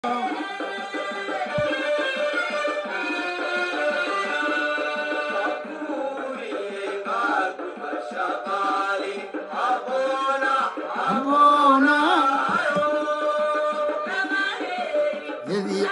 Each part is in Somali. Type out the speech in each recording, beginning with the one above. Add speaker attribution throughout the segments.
Speaker 1: aboona yadii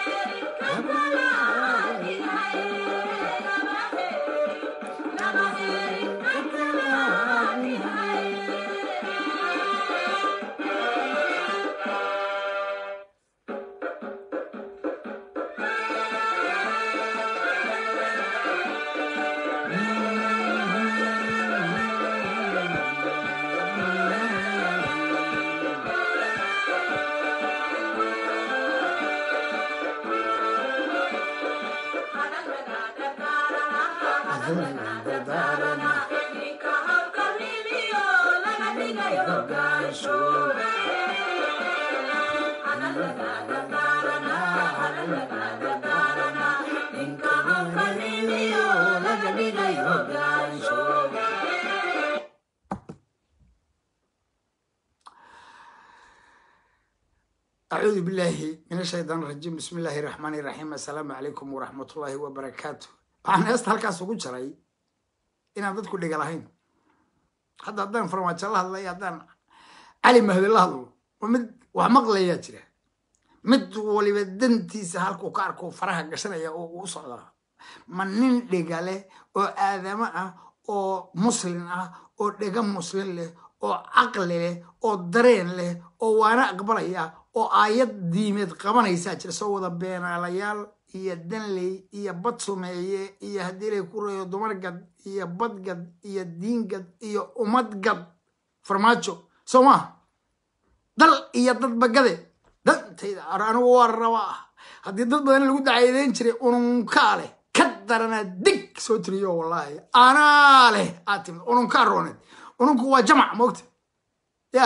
Speaker 1: أعوذ بالله من الشيطان الرجيم بسم الله الرحمن الرحيم السلام عليكم ورحمة الله وبركاته waxaan heesta halkaas ugu jaray inaan dadku dhiga lahayn hadda haddaan farmaajo la hadlayo haddaan cali mahdi la hadlo waa mid wax maqlayaa jira mid waliba dantiisa halkuu ka arko faraha gashanaya oo uu socdaa ma nin dhiga leh oo aadamo ah oo muslin ah oo dhega muslin leh oo caqli leh oo dareen leh oo waana aqbalaya oo aayad diimeed qabanaysaa jira soo wada beenaalayaal iyo danley iyo bad sumeeye iyo haddii lay ku reeyo dumargad iyo badgad iyo diingad iyo ummadgad farmaajo soo maaha dal iyo dadbagade dantayda anigu waa rabaa haddii dad badan lagu dacaydeyn jiray ununkaa leh ka daranaa dig soo tiriyo wallaahi anaa leh aad timid ununkaa rooneed ununku waa jamac moogta ya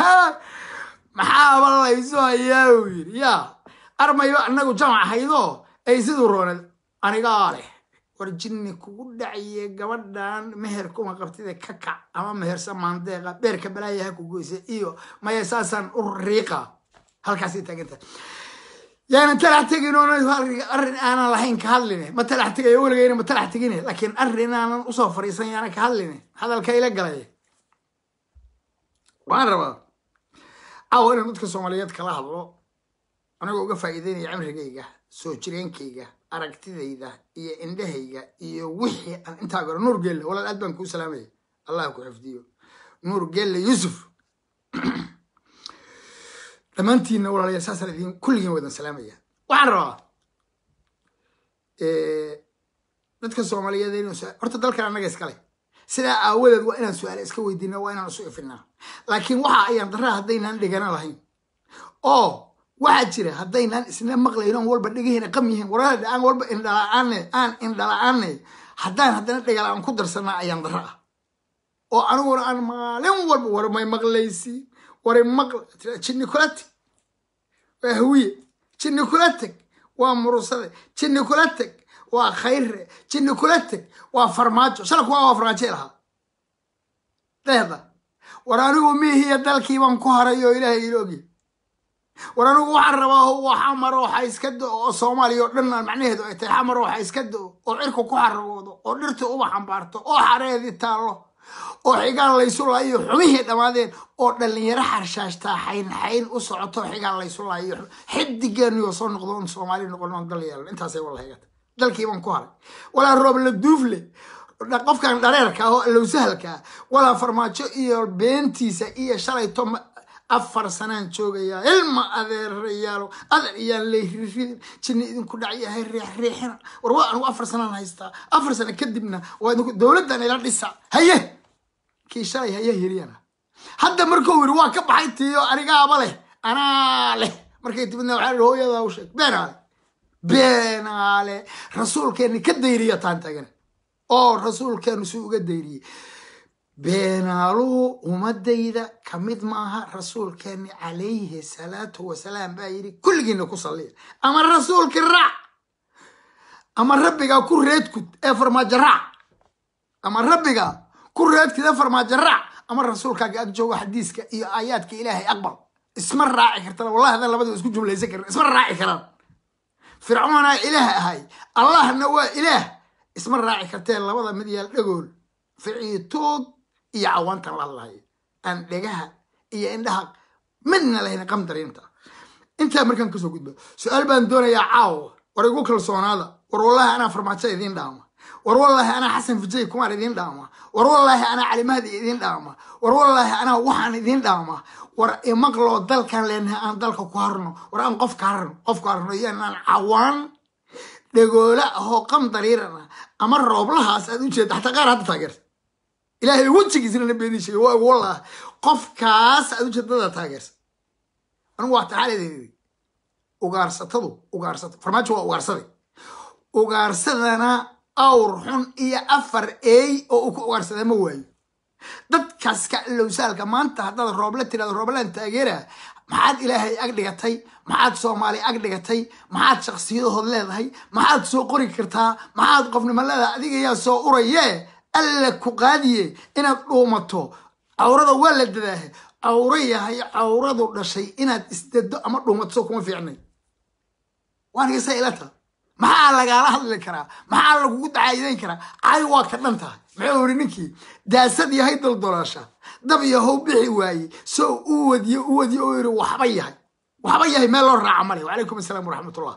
Speaker 1: maxaaba laysu hayaa uu yidhi ya armayba anagu jamac haydoo ay siduu rooneed anigaa leh war jinni kugu dhaciye gabadhan meher kuma qabtida ka kac ama mehersa maandeeqa beerka balaayaha ku goysa iyo maya saasaan u riiqa halkaasay taaganta yaanan talax tegin oo arrin aanan lahayn ka hadline ma talax tegayo weligayna ma talax tegine laakiin arrin aanan usoo fariisan yaana ka hadline hadalka ila galay waan rabaa caawa inaan dadka soomaaliyeed kala hadlo anigoo uga faa'iideynaya cimrigayga soo jireenkayga aragtidayda iyo indhahayga iyo wixii aan intaa garo nuur geelle walaal aad baan kuu salaamaya allah ku xifdiyo nuur geelle yuusuf dhammaantiinna walaalayaal saasaan idin kulligiin wadan salaamaya waxaan rabaa dadka soomaaliyeed inuu horta dalkan annaga iskale sidaa aawadeed waa inaan su-aale iska weydiina waa inaan isu ifinaa laakiin waxa ayaan daraa haddaynaan dhigana lahayn oo waxaa jira haddaynaan isna maqlayn oon walba dhegahina qam yihiin warada aan walba indhala-aane aan indhala-aane haddaan haddana dhegala-aan ku darsanaa ayaan dara ah oo aniguna aan maalin walba war may maqlaysi wari maql jinni kula teg waa hawiye jinni kula teg waa murusade jinni kula teg waa khayre jinni kula teg waa farmaajo shala kuwaa waa farmaajo lahaa deeda war anigu miihiya dalkii baan ku haray oo ilaahay ila ogyahy war anigu waxaan rabaa waa xamar waxa iska do oo soomaaliya oo dhan macnaheedu ay tahay xamar waxa iska do oo cirku ku xaragoodo oo dhirta uba xambaarto oo xareedii taallo oo xigaan laysu laayo xumihii dhammaadeen oo dhallinyaro xarshaashtaa xayn xayn u socoto xigaan laysu laayo xidigeeniyo soo noqdo on soomaali noqon on dal yeelan intaasay walahigata dalkii baan ku haray walaa roob la duufle qofkan dhareerka ah oo allowsahalka ah walaa farmaajo iyo beentiisa iyo shalayto afar sanaan joogayaa ilma adeerayaalo adeer iyaan layriridin jinni idinku dhacyahay riixriixina war waa anigu afar sanaan haystaa afar sano kadibna waa idinku dowladdan ila dhisa haye kii shalay haye heliyana hadda markuu yiri waa ka baxay tiyo anigaaba leh anaa leh markay timidna waxaa ihi hooyadaa u sheeg beenaale beenaale rasuulkeenni ka dayriya taan tagana oo rasuulkeenu si uga dayriyey beenaaluhu ummadayda ka mid maaha rasuulkeeni calayhi salaatu wasalaam baa yidhi kulligiina ku salliya ama rasuulkii raac ama rabbigaa ku reedkud ee farmaajo raac ama rabbigaa ku reedkud ee farmaajo raac ama rasuulkaaga ag joogo xadiiska iyo aayaadka ilaahay aqbal isma raaci kartana wallahi haddaan labadiba isku jumlaysan karin isma raaci karaan fircoonaa ilaah ahay allahna waa ilaah isma raaci kartee labada mid yaal dhagool ficiitood iyo cawaantan la hadlahay aan dhegaha iyo indhaha midna lahayn qamdariinta intaa markaan kasoo gudbo su-aal baan doonayaa caawa war igu kalsoonaada war wallahi anaa farmaajo idiin dhaama war wallaahi anaa xasan fijay kumaan idiin dhaama war wallaahi anaa calimahdi idiin dhaama war wallaahi anaa waxaan idiin dhaama war imaqloo dalkan leenahay aan dalka ku harno war aan qof ka harno qof ka harno iyanaan cawaan dhagoola ahoo qam dariiran ah ama rooblahaas aad u jeeda xataa qaar hadda taageerta ilaahay wejigiisna na beedii sheegay waa wallah qofkaas aad u jeedada taageersa anigu waa taxaaledeedi ugaarsatadu ugaarsato farmaajo waa ugaarsaday ugaarsadana awr xun iyo afar eey oo uu ku ugaarsadaa ma waayo dadkaas ka ilowsaalka maanta haddaad rooble tirahdo rooblaan taageera maxaad ilaahay ag dhigatay maxaad soomaali ag dhigatay maxaad shaksiyadahood leedahay maxaad soo qori kartaa maxaad qofnimo leedahay adiga yaa soo uraye alla ku qaadiye inaad dhuumato cawrada waa la dadaahe cawro yahay cawradu dhashay inaad isdado ama dhuumato soo kuma fiicnay waanigasa ilata maxaa lagaala hadli karaa maxaa lagugu dacaayidayn karaa cay waa ka dhan tahay muxuu iri ninkii daasad yahay daldolaasha dab yahow bixi waaye soo u wadiye u wadiye oo yiri waxba yahay waxba yahay meel loo raaca male wacalaykum asalaam waraxmatullah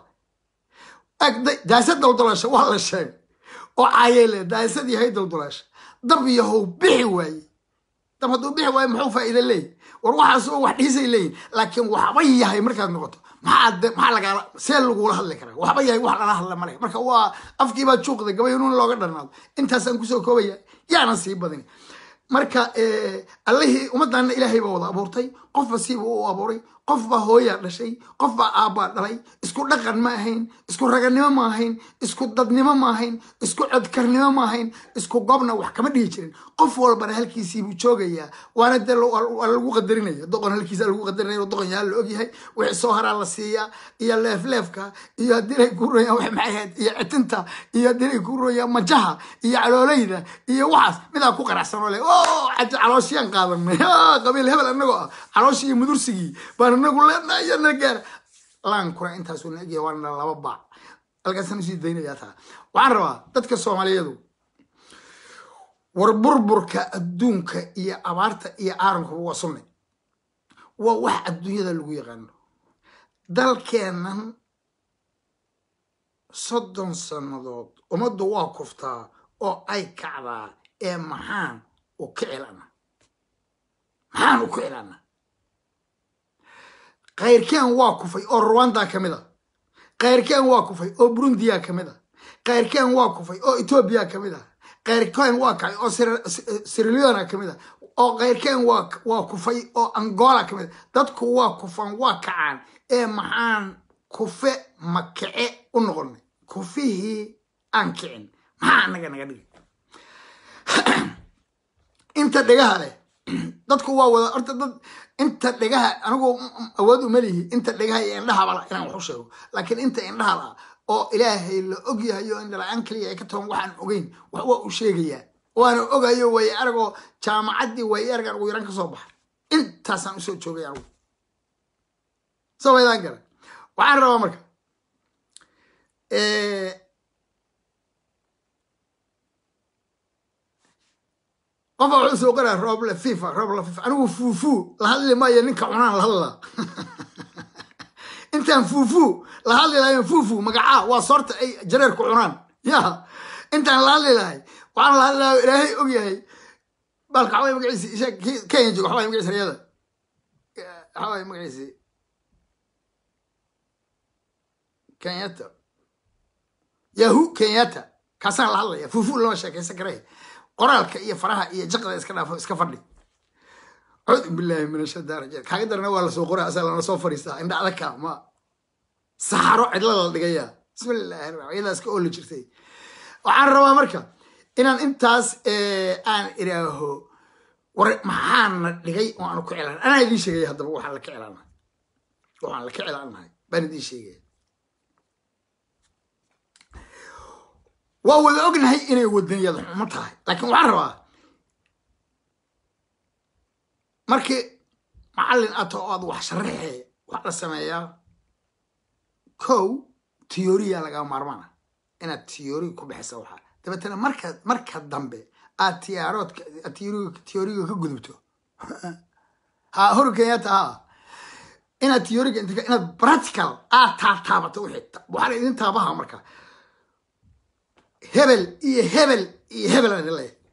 Speaker 1: daasad daldolaasha waa la sheegay oo caayele daasad yahay daldolaasha dab yahow bixi waaye dab hadduu bixi waaye muxuu faa'iida leeyahy war waxaas oo wax dhiisay leeyihin laakiin waxba yahay markaad noqoto maxaa maxaa lagaala see lagula hadli karaa waxba yahay wax lala hadla male marka waa afkiibaa juuqda gabaynuun looga dharnaado intaasaan kusoo koobaya yaana sii badin marka allihii ummaddaana ilaahay baa wada abuurtay qofba siiba u abuuray qofbaa hooyaa dhashay qofbaa aabbaa dhalay isku dhaqan ma ahayn isku raganimo ma ahayn isku dadnimo ma ahayn isku codkarnimo ma ahayn isku gobna wax kama dhihi jirin qof walbana halkiisiibuu joogayaa waana dee waa lagu qadarinaya doqon halkiisa lagu qadarinaya doqon yaha la ogyahay wixii soo haraa la siiyaa iyo leefleefka iyo haddii ay ku royaan wax maxay ahayd iyo citinta iyo haddii ay ku royaan majaha iyo caloolayda iyo waxaas midaa ku qanacsan oo le o calooshiyaan qaadanay qabiil hebel annagoo ah calooshii iyo mudursigii baan anagu leenahay na gaara laankuna intaasuu na egyahay waana laba baac halkaasaan usii daynayaa taa waxaan rabaa dadka soomaaliyeedu war burburka adduunka iyo abaarta iyo aarankuba waa sunne waa wax adduunyada lagu yaqaano dalkeennan soddon sannadood ummaddu waa kuftaa oo ay kacdaa ee maxaan u kicilana maxaan u kicilana kayrkeen waa kufay oo rwanda ka mid a kayrkeen waa kufay oo burundiya ka mid a kayrkeen waa kufay oo etoobiya ka mid a kayrkeen waa kacay oo siriliona ka mid a oo kayrkeen waa kufay oo angola ka mid a dadku waa kufan waa kacaan ee maxaan kufe makice u noqonay kufihii aan kicin maxaa anaga naga dhigi inta dhegaha leh dadku waa wada horta dad inta dhegaha anigu awood uma lihi inta dhegaha iyo indhahabala inaan wax u sheego laakiin inta indhahala oo ilaahay la ogyahay oo indhala-aan kaliya ay ka taban waxaan ogeyn wax waa u sheegayaa waana ogayo way aragoo jaamacaddii way aragaan ugu yaraan ka soo baxa intaasaan usoo joogay anigu soo waydaan gara waxaan rabaa marka qofa wuxuu soo qoraa rooble fifa rooble fifa anigu fuufuu la hadli maayo ninka cunaan la hadlaa intaan fuufuu la hadli lahayn fuufuu magacaa waa soorta ay jareerku cunaan ya intaan la hadli lahay waxaan la hadli lahaa ilaahay og yahay balka xaway magaciisi isha kenya joogo xaway magaciisi riyada xaway magaciisi kenyata yahu kenyata kaasaan la hadlaya fuufuu lama sheekaysan karay qoraalka iyo faraha iyo jaqda iska dhaafo iska fadhi cuudu billahi min ashadaan rajiim kaaga darana waa lasoo qoraa asaa lana soo fariistaa indha adagka ma saxaro cidla la dhigayaa bismillahi raxmaan iyadaas ka ooli jirtay waxaan rabaa marka inaan intaas aan iraaho war maxaana dhigay oo aanu ku cilaan anaa idiin sheegaya haddaba waxaan la ka cilaana waxaan la ka cilaanahay baan idiin sheegaya waa wada ognahay inay wadaniyad xumo tahay laakiin waxaan rabaa markii macallin ato oo aad wax sharaxee wax la sameeyaa kow tiyoriya lagaa maarmaana inaad tiyori ku bixisa waxaa dabeetana marka marka dambe aad tiyaaroodka tiyoriga ka gudubto ha hor kenyatta ha inaad tiyoriga inaad practical aad taataabato wixii waxaa la idin taabaha marka hebel iyo hebel iyo hebel aan idin leeyahay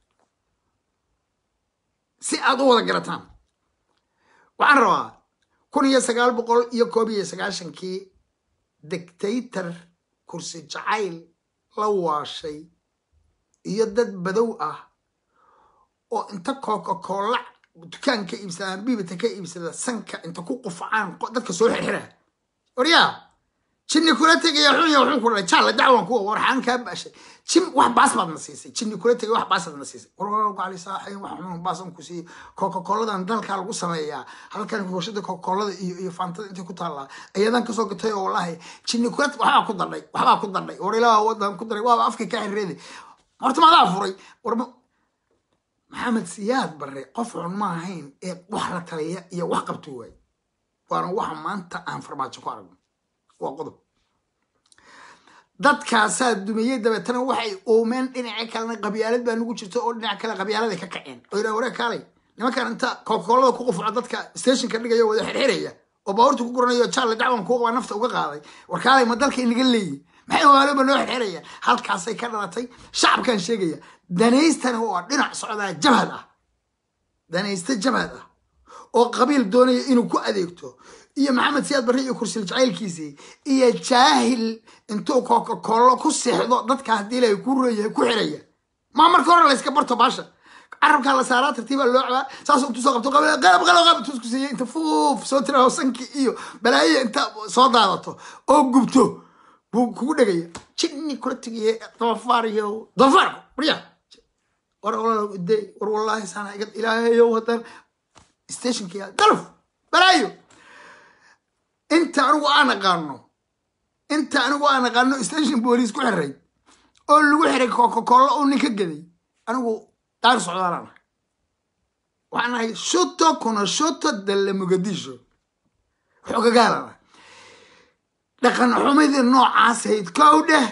Speaker 1: si aad u wada garataan waxaan rabaa kun iyo sagaal boqol iyo koob iyo sagaashankii dictator kursi jacayl la waashay iyo dad badow ah oo inta coca-cola dukaan ka iibsadaan bibita ka iibsada sanka inta ku qufacaan dadka soo xirxira waryaa jinni kula tegaya xunya wuxuu ku dhalay jaalla dacwan kuwa warxaan kaa baashay jin wax baas baad na siisay jinni kula tegay wax baasaad na siisay warwar gacali saaxayn wax xunun baasan ku siiyey coca-coladan dalkaa lagu sameeyaa halkan warshada coca-colada iyo iyo fantada intay ku taallaa ayadan kasoo gatay oo wallahi jinni kula waxbaa ku dadhay waxbaa ku dadhay war ilaaha wadan ku daray waaba afkay ka xirreeday horta maadaa furay war maxamed siyaad barre qof xun ma ahayn ee wax la taliya iyo wax qabto waay waana waxa maanta aan farmaajo ku aragno waa qodob dadkaasaa dumiyey dabeetana waxay oomeen dhinaca kalena qabyaalad baa nugu jirta oo dhinaca kale qabyaaladay ka kaceen oo yidhaha waree kaalay nimankan inta kokolada ku qufuco dadka stationka dhigaya wada xirxiraya oo baabuurta ku guranayo jaale dacwan kuuqaba nafta uga qaaday war kaalay ma dalka inaga leeyihin maxay waaloba noo xirxiraya halkaasay ka dhalatay shacabkan sheegaya danaystana waa dhinac socdaa jabhad ah danaysta jabhad ah oo qabiil doonaya inuu ku adeegto iyo maxamed siyaad barre iyo kursil jacaylkiisii iyo jaahil intuu coca-colo ku seexdo dadka haddii ilaahay ku reeyahay ku xiraya maa marka hore layska barto baasha carabkaa la saaraa tartiibaa loo cabaa saas intuu soo qabto qalab qalab qalab intuu isku siiyey inta fuuf soo tiraho sanki iyo balaayo inta soo daadato oo gubto buu kugu dhegaya jinni kula tegaye doofaar iyo doofaarku barya war day war wallaahi saana iga ilaahayow haddaan stationkii dalf balaayo inta anigu aan aqaano inta anigu aan aqaano station booliis ku xiray oo lagu xiray coca-cola oo nin ka gaday anigu daar socdaalaan ah waxaan ahay shuto kuna shuto dalle mugadisho xoogagaalana dhaqan xumidii noocaas hayd kow dheh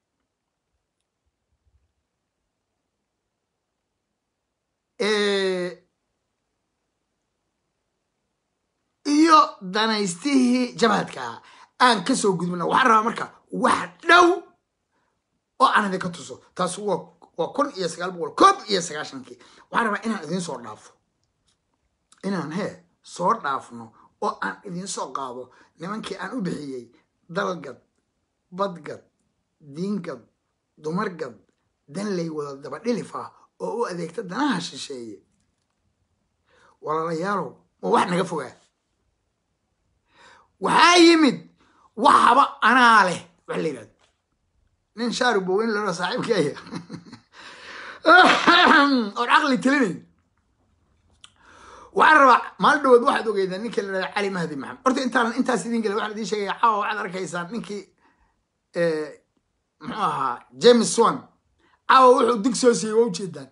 Speaker 1: iyo danaystihii jabhadkaa aan ka soo gudbina waxaan rabaa marka wax dhow oo aan idinka tuso taas waa waa kun iyo sagaal boqol koob iyo sagaashankii waxaan rabaa inaan idiin soo dhaafo inaan hee soo dhaafno oo aan idiin soo qaado nimankii aan u bixiyey dalgad badgad diingad dumargad danley wada daba dhilif ah oo u adeegta danaha shisheeye walaalayaalow ma wax naga fogaa waxaa yimid waxaba anaa leh wax la yidhahdo nin shaari boweyn lalo saaxiibkeeya oon caqli telinayn waxaan rabaa maalin dhawood waxaad ogeydaa ninkii la dhahda cali mahdi maxamed horta intaanan intaas idin gela waxaan idiin sheegaya caawa waxaad arkaysaan ninkii muxuu ahaa james swan caawa wuxuu dig soo siiyey waa ujeedaan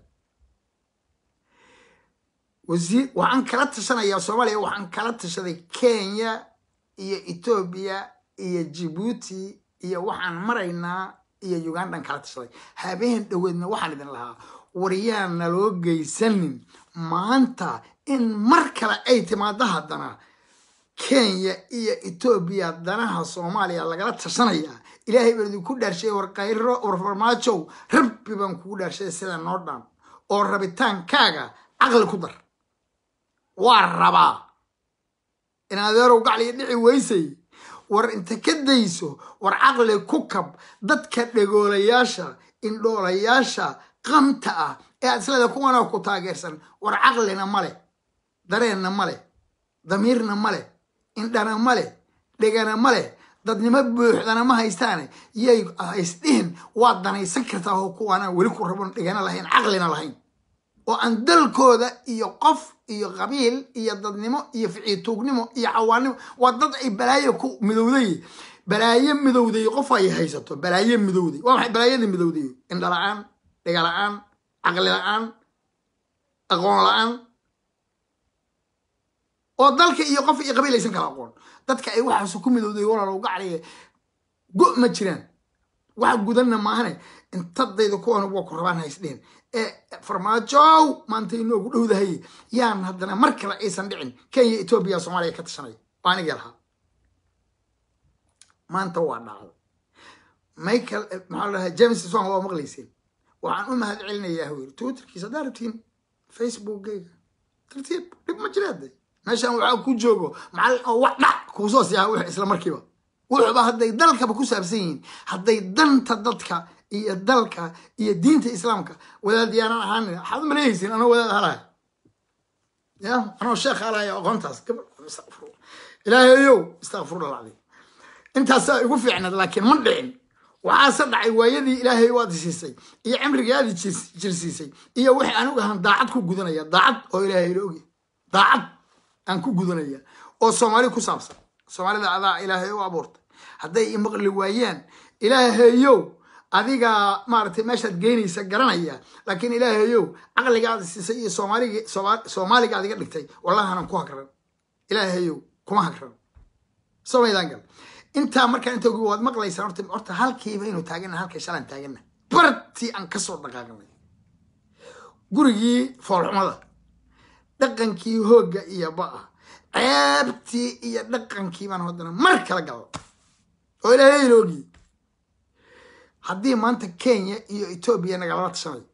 Speaker 1: wasiir waxaan kala tashanayaa soomaaliya waxaan kala tashaday kenya iyo etoobiya iyo jibuuti iyo waxaan maraynaa iyo ugandan kala tashaday habeen dhoweedna waxaan idin lahaa waryaan naloo geysanin maanta in mar kale ay timaado haddana kenya iyo etoobiya danaha soomaaliya lagala tashanayaa ilaahay baan idinku dhaarshay war kayro war farmaajow rabbi baan kugu dhaarshay sida noo dhan oo rabitaankaaga caqli ku dar waa rabaa in adeerow gacliga dhici weysay war inta ka dayso war caqli ku kab dadka dhegoolayaasha indhoolayaasha qamta ah ee aad isleeda kuwanaa ku taageersan war caqlina ma leh dareenna ma leh damiirna ma leh indhana ma leh dhegana ma leh dadnimo buuxdana ma haystaane yay haysdhihin waad danaysan kartaa oo kuwaanaan weli ku rabon dhegana lahayn caqlina lahayn oo aan dalkooda iyo qof iyo qabiil iyo dadnimo iyo ficiituugnimo iyo cawaannimo waa dad ay balaayo ku midowday balaayo midowday qof ay haysato balaayo midowday waa maxay balaayada midowday indha la-aan dhega la-aan caqli la-aan aqoon la-aan oo dalka iyo qof iyo qabiil aysan kala aqoon dadka ay waxaas ku midowday walaalow gacliga go ma jiraan wax gudanna maahane intadayda kuwan waa ku rabaan haysdheen ee farmaajow maanta inoogu dhowdahay yaan haddana mar kale aysan dhicin kenya etoobiya soomaaliya ka tashanaya waa aniga lahaa maanta waa dhacdo michael maxaa la dhahaa james swan waa maqlayseen waxaan u mahad celinayaa hawir twitterkiisa haddaa rabtiin facebookgayga tartiib dhib ma jiraade meeshan waxaa ku joogo macallin oo wax dhac kuusoo siyaa wix isla markiiba wuxuuba hadday dalkaba ku saabsan yihiin hadday danta dadka iyo dalka iyo diinta islaamka wadaad yaanan ahaan waxaad u maleehaysin anoo wadaad halahay ya anoo sheekh halahay aqoontaas ilaahayow istakfirullah alcadiim intaasaa igu fiicnad laakiin ma dhicin waxaase dhacay waayadii ilaahay waad siisay iyo cimrigaadi jirsiisay iyo wixii anigu ahaan daacad ku gudanaya daacad oo ilaahay la ogi daacad aan ku gudanaya oo soomaali ku saabsan soomaalida adaa ilaahay u abuurtay hadday imaqli waayaan ilaahayow adigaa maaragtay meeshaad geynaysa garanaya laakiin ilaahayow caqligaada siisay iyo soomaaligi soomaaliga adiga dhigtay wallahanan ku hagran ilaahayow kuma hagran somaydaan gal intaa markaa inta waad maqlaysaan horta horta halkiiba inuu taagana halkay shalaan taagana bartii aan kasoo dhaqaaqnay gurigii foolxumada dhaqankii hoogga iyo ba'a ceebtii iyo dhaqankii baan haddana mar kala galo oo ilaahay loogi haddii maanta kenya iyo etoobiya nagalala tashanayo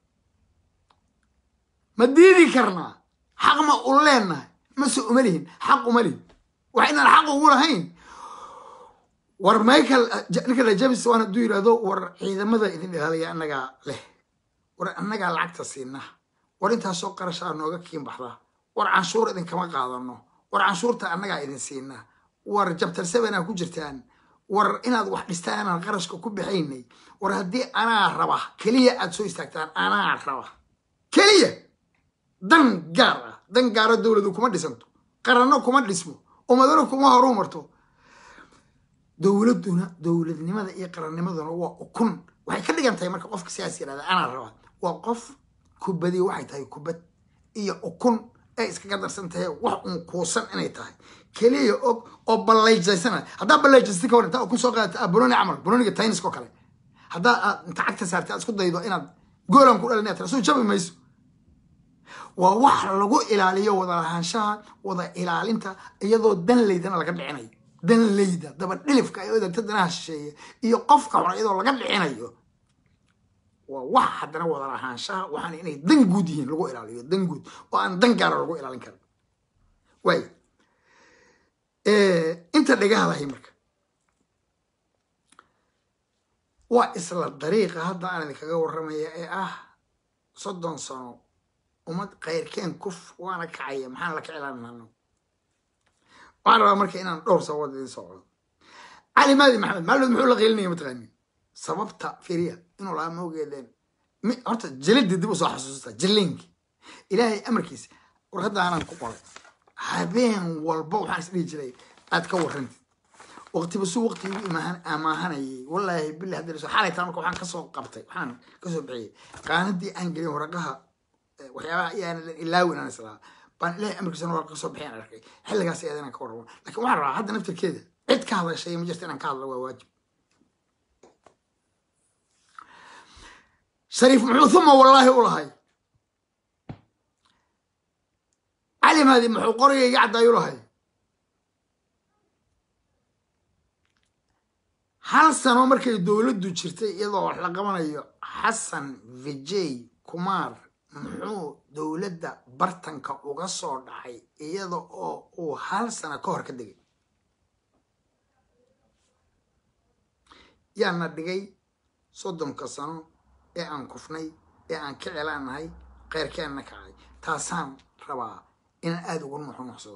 Speaker 1: ma diidi karnaa xaq ma u leenahay mase uma lihin xaq uma lihin wax inaan xaq ugu lahayn war michael nicola james waan hadduu yidhahdo war ciidamada idin ilaalaya annagaa leh war annagaa lacagta siinaa war intaasoo qarashaa nooga kiin baxdaa war canshuur idinkama qaadano war canshuurta annagaa idin siinaa war jabtar sevenaa ku jirtaan war inaad wax dhistaan anaan qarashka ku bixaynay war haddii anaa raba keliya aad soo istaagtaan anaa raba keliya dan gaar ah dan gaaro dowladu kuma dhisanto qaranno kuma dhismo umadano kuma horu marto dowladuna dowladnimada iyo qarannimaduna waa ukun waxay ka dhigan tahay marka qofka sidaas yirahda anaa rabaa waa qof kubadi waxay tahay kubad iyo ukun ay iskaga darsan tahay wax uun kuusan inay tahay keliya og oo ballayjaysana haddaa ballayjaysatay ka hor intaa ukun soo qaadata boloni camal boloniga tayniska oo kale haddaa aad inta cagta saartay aad isku daydo inaad goolan ku dhalin tira soo jabi mayso waa wax lagu ilaaliyo wada lahaanshaha wada ilaalinta iyadoo danleydana laga dhicinayo danleyda daba dhilifka ay odagta danaha shisheeye iyo qofka xun iyadoo laga dhicinayo waa wax haddana wada lahaanshaha waxaan inay dan guud yihiin lagu ilaaliyo dan guud oo aan dan gaara lagu ilaalin karin waay inta dhagaha lahay marka waa isla dariiqa hadda aan idinkaga warramaya ee ah soddon sano ummad kayrkeen kuf waana kacaya maxaan la kicilaanano waxaan rabaa marka inaan dhowr sababood idin socdo cali maadi maxamed maalod muxuu la qiilinaya mataqaanin sababta firiya inuu lahaa moogeedeen horta jelidii dib usoo xasuusta jiliinki ilaahay amarkiisa warqadda aanaan ku qoray habeen walba waxaan isdhihi jiray aad ka warrantid waqtiba suu waqti igu imaan amaahanayay wallaahi billahi hadii lasoo xalay taa marka waxaan kasoo qabtay waxaan kasoo bixiyey qaanadii aan gelin waraqaha waxyaabaha ayaan ilaawin aan islaa baan ilaahay amarkiisana waa kasoo bixiyaan arkay xilligaas ayaad inaan ka warramo lakin waxaan rabaa hadda naftirkeeda cid ka hadashay ma jirta inaan ka hadlo waa waajib shariif muxuu uma wallaahi u lahay cali maadi muxuu qorigayga caddaayu lahay hal sano markay dowladdu jirtay iyadoo wax la qabanayo xasan vijay kumar muxuu dowladda bartanka uga soo dhacay iyada oo uu hal sano ka hor ka degay yaana dhigay soddonka sano ee aan kufnay ee aan ka celaanahay keyrkeenna kacay taasaan rabaa inaan aada ugu nuxunuxsado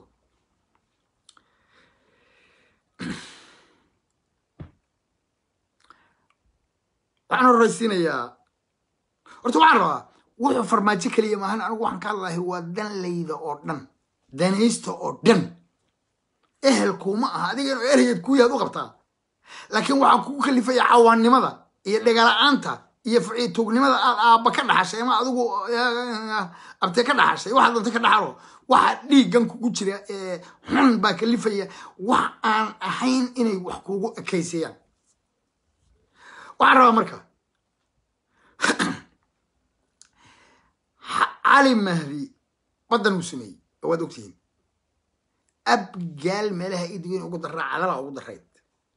Speaker 1: waxaan horreysiinayaa horta waxaan rabaa wuxuu farmaajo keliya maahan anigu waxaan ka hadlahay waa danlayda oo dhan danaysta oo dhan ehelkuuma aha adiga inuu erheed ku yaad u qabtaa laakiin waxaa kugu kalifaya cawaannimada iyo dhegala-aanta iyo tuugnimada aad aabba ka dhaxashay ama adigu abte ka dhaxashay waxaad doonta ka dhaxalo waxa dhiiggan kugu jira ee xun baa kalifaya wax aan ahayn inay wax kugu ekayseeyaan waxaan rabaa marka cali mahdi badan uu sameeyey oo waad ogtihiin abgaal meelaha idigin ugu daraa cadala ugu darayd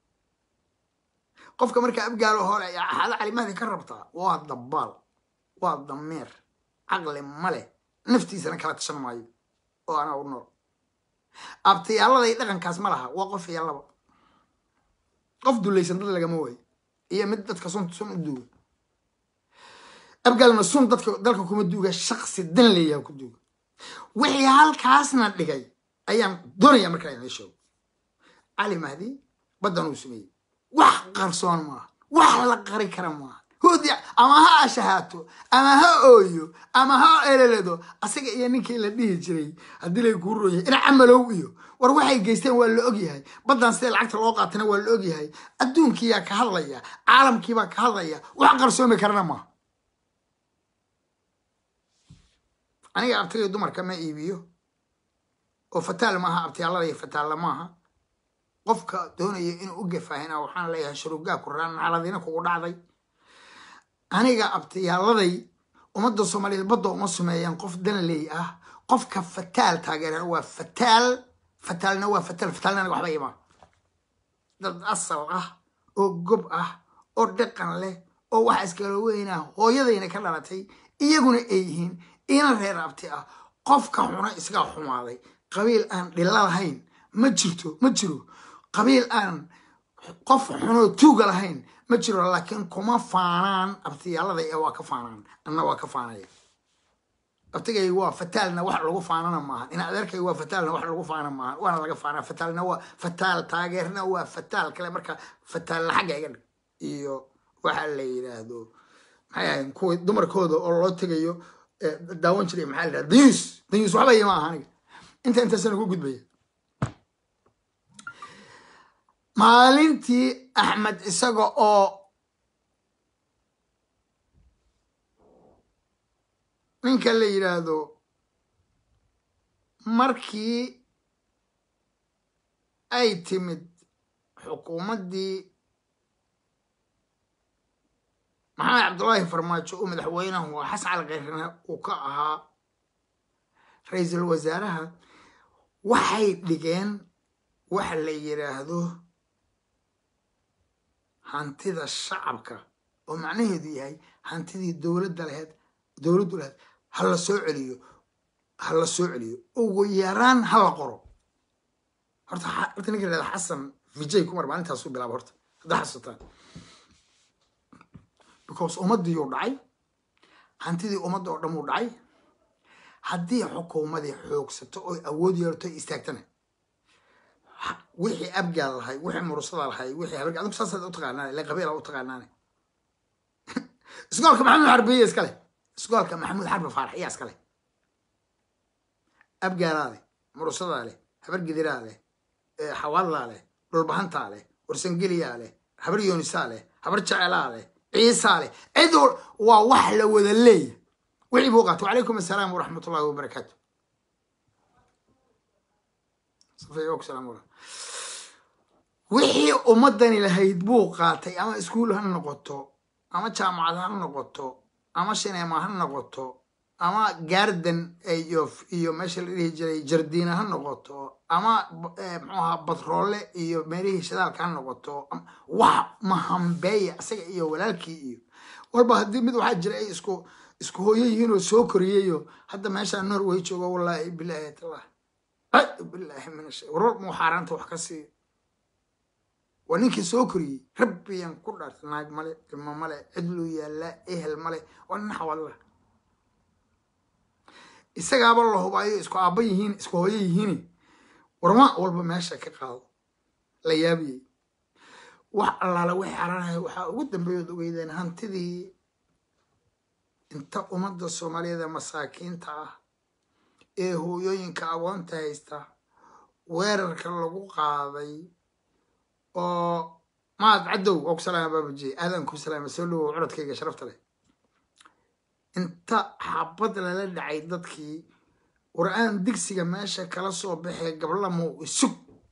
Speaker 1: qofka marka abgaalo hore axada cali mahdi ka rabtaa waa dabaal waa dameer caqli male naftiisana kala tashan maayo oo anaa u nool abtiyaalladay dhaqankaas ma laha waa qof iyo laba qof dulaysan dad lagama waayo iyo mid dadka sun sun u duuga abgaalna sun dadka dalka kuma duuga shaksi dan leeyaha ku duuga wixii halkaasna dhigay ayaan doonaya markaa inla sheego cali mahdi baddan uu sameeyey wax qarsoon maaha wax la qari kara maaha hudi ama ha ashahaato ama ha ooyo ama ha eleledo asaga iyo ninkii la dhihi jiray haddii lay kuu royahay ina camalow iyo war waxay geysteen waa la ogyahay baddan sidee lacagta loo qaatana waa la ogyahay adduunkiyaa ka hadlaya caalamkiibaa ka hadlaya wax qarsoomi karana maaha aniga abtiga dumarka ma iibiyo oo fataal maaha abtiyaalada iyo fataalla maaha qofka doonaya inuu u gafaahina waxaan leeyahay shurugaa ku raan nacaladina kugu dhacday aniga abtiyaaladay ummadda soomaaliyeed badda uma sameeyaan qof danley ah qofka fataal taageera waa fataal fataalna waa fataal fataalna aniga waxba imaa dad asal ah oo gob ah oo dhaqan leh oo waxa iskala weynaa hooyadayna ka dhalatay iyaguna ay yihiin ina reer abti ah qofka xuna isagaa xumaaday qabiil aan dhilla lahayn ma jirto ma jiro qabiil aan qof xunoo tuuga lahayn ma jiro laakiin kuma faanaan abtiyaalada ee waa ka faanaan anna waa ka faanaya abtigay waa fataalna wax lagu faanana maaha in adeerkay waa fataalna wax lagu faana maaha waana laga faanaa fataalna waa fataal taageerna waa fataal kale marka fataalna xagga iga dhig iyo waxa la yidhaahdo maxay ahayn kuwa dumarkooda oo loo tegayo daawan jiray maxaa la yidhahda dayuus dayuus waxba ima aha aniga inta intaasana ku gudbaya maalintii axmed isaga oo ninka la yidhaahdo markii ay timid xukuumaddii maxamed cabdullaahi farmaajo oo madaxweynahu waa xasan cali kayrana uu ka ahaa ra-iisul wasaaraha waxay dhigeen waxa la yidhaahdo hantida shacabka oo macnaheedu yahay hantidii dowladda laheyd dowladdu laheyd ha la soo celiyo ha la soo celiyo ugu yaraan ha la qoro horta horta ninka yidhahda xasan vijay kumar maalintaasuu bilaaba horta haddaa xasuutaan because ummaddiiyuu dhacay hantidii ummadda oo dhan uu dhacay haddii xukuumadii xoogsato oy awood yeelto istaagtana wixii abgaal lahay wixii murusada lahay wixii habarga adigu saasaad u taqaanaane ile qabiila u taqaanaane isgoolka maxamuud xarbiye iskale isgoolka maxamuud xarbi faarax iyaa iskale abgaalaa leh murusadaa leh habar gidiraa leh xawaadlaa leh dhulbahantaa leh warsangeliyaa leh habar yoonisaa leh habar jecelaa leh ciisaa leh cid waa wax la wada leeya wixii buu qaatay wacalaykum assalaam waraxmat ullahi wabarakaatu wixii ummadani lahayd buu qaatay ama iskuul ha noqoto ama jaamacad ha noqoto ama shineema ha noqoto ama garden iyo meesha la dhihi jiray jardiina ha noqoto ama mxuu ahaa batroole iyo meelihii shidaalka ha noqoto wax mahambeeya isaga iyo walaalkii iyo walba haddii mid waxaa jira ay isku isku hooyo yihiin oo soo koriyayo hadda meeshaa norway joogo wallaahi bilaahi tallah bilaahi min ashay warwar muu xaaraanta wax ka siiyo waa ninkii soo koriyey rabbiyan ku dhaarta naag male ilmo male cidluu yaallaa ehel male waa nin xawalla isagaaba la hubaayo isku aabba yihiin isku hooyo yihiin warma walba meesha ka qaado la yaabiyey wax allaala wixii xaaraanaya waxaa ugu dambeeyood ogeydeen hantidii inta ummadda soomaaliyeed ee masaakiinta ah ee hooyooyinka agoonta haysta weerarka lagu qaaday oo maad cadow waa ku salaama baabaji aadaan ku salaama soo dhawow codadkayga sharafta leh inta xabad lala dhacay dadkii qur-aan digsiga meesha kala soo baxee gablamow isug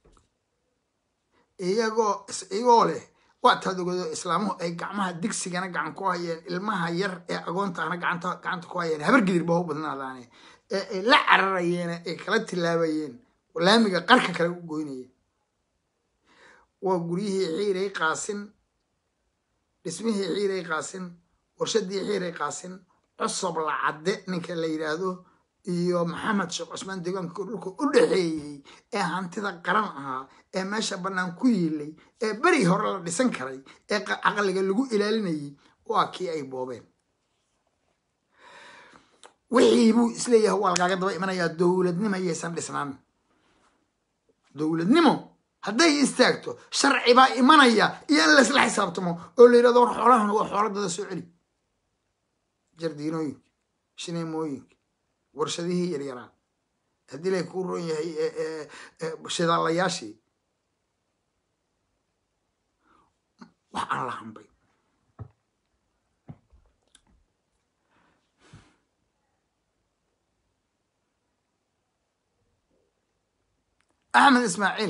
Speaker 1: iyagoo iyagoo leh waa taad ogado islaamuhu ay gacmaha digsigana gacan ku hayeen ilmaha yar ee agoontaana gacanta gacanta ku hayeen habar gidir baa u badnaadaane ee ay la cararayeen ay kala tilaabayeen laamiga qarka kale u goynayeen waa guryihii xiiray qaasin dhismihii xiiray qaasin warshadii xiiray qaasin cosob lacadde ninka la yidhaahdo iyo maxamed sheekh cusmaan deegaanka dhulka u dhexeeyey ee hantida qaran ahaa ee meesha bannaan ku yiilay ee beri hore la dhisan karay ee caqliga lagu ilaalinayay waa kii ay boobeen wixii buu isleeyahay waa lagaaga daba imanayaa dowladnimo yaysan dhisnaan dowladnimo hadday istaagto sharci baa imanaya iyo in laysla xisaabtamo oo la yidhahdo war xoolahan waa xooladada soo celi jardiinooyinka shineemooyinka warshadihii yaryaraa haddii lay kuu ron yahay shidaalayaashii wax aan la hambay axmed ismaaciil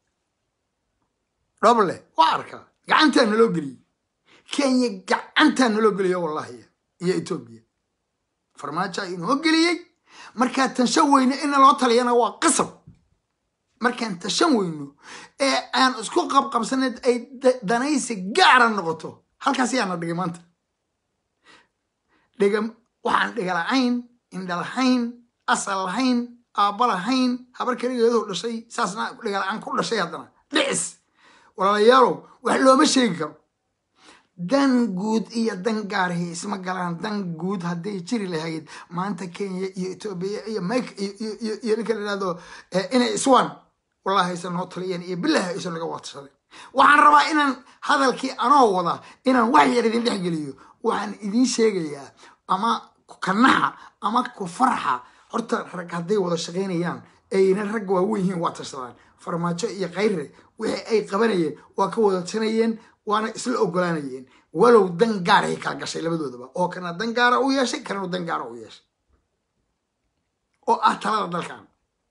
Speaker 1: dhoble waa arkaa gacantaa naloo geliyey kenya gacantaa naloo geliyo wallahi iyo etoobiya farmaajoa inoo geliyey markaa tanshan weyno in naloo taliyana waa qasab markaan tashan weyno ee aan isku qabqabsaneed ay danaysi gaara noqoto halkaas yaana dhigay maanta dhiga waxaan dhiga la-ayn indha lahayn asal lahayn aabba lahayn habar keligeedoo dhashay saasna dhiga la-aan ku dhashay haddana dhicis walaalayaalow wax looma sheegi karo dan guud iyo dan gaarhi isma galaan dan guud hadday jiri lahayd maanta kenya iyo etoobiya iyo mike iyo ninka la yihahdo inay iswaan wallahi aysan noo taliyeen iyo bilahi aysan laga watashaday waxaan rabaa inaan hadalkii anoo wada inaan wax yar idin dhex geliyo waxaan idiin sheegayaa ama kanaxa ama ku farxa horta rag hadday wada shaqaynayaan ayna ragga waaweyn yihiin waa tashadaan farmaajo iyo khayre wixii ay qabanayeen waa ka wada tanayeen waana isla ogolaanayeen walow dan gaaray kala gashay labadoodaba oo kana dan gaara u yeeshay kananu dan gaara u yeeshay oo ah talada dalkan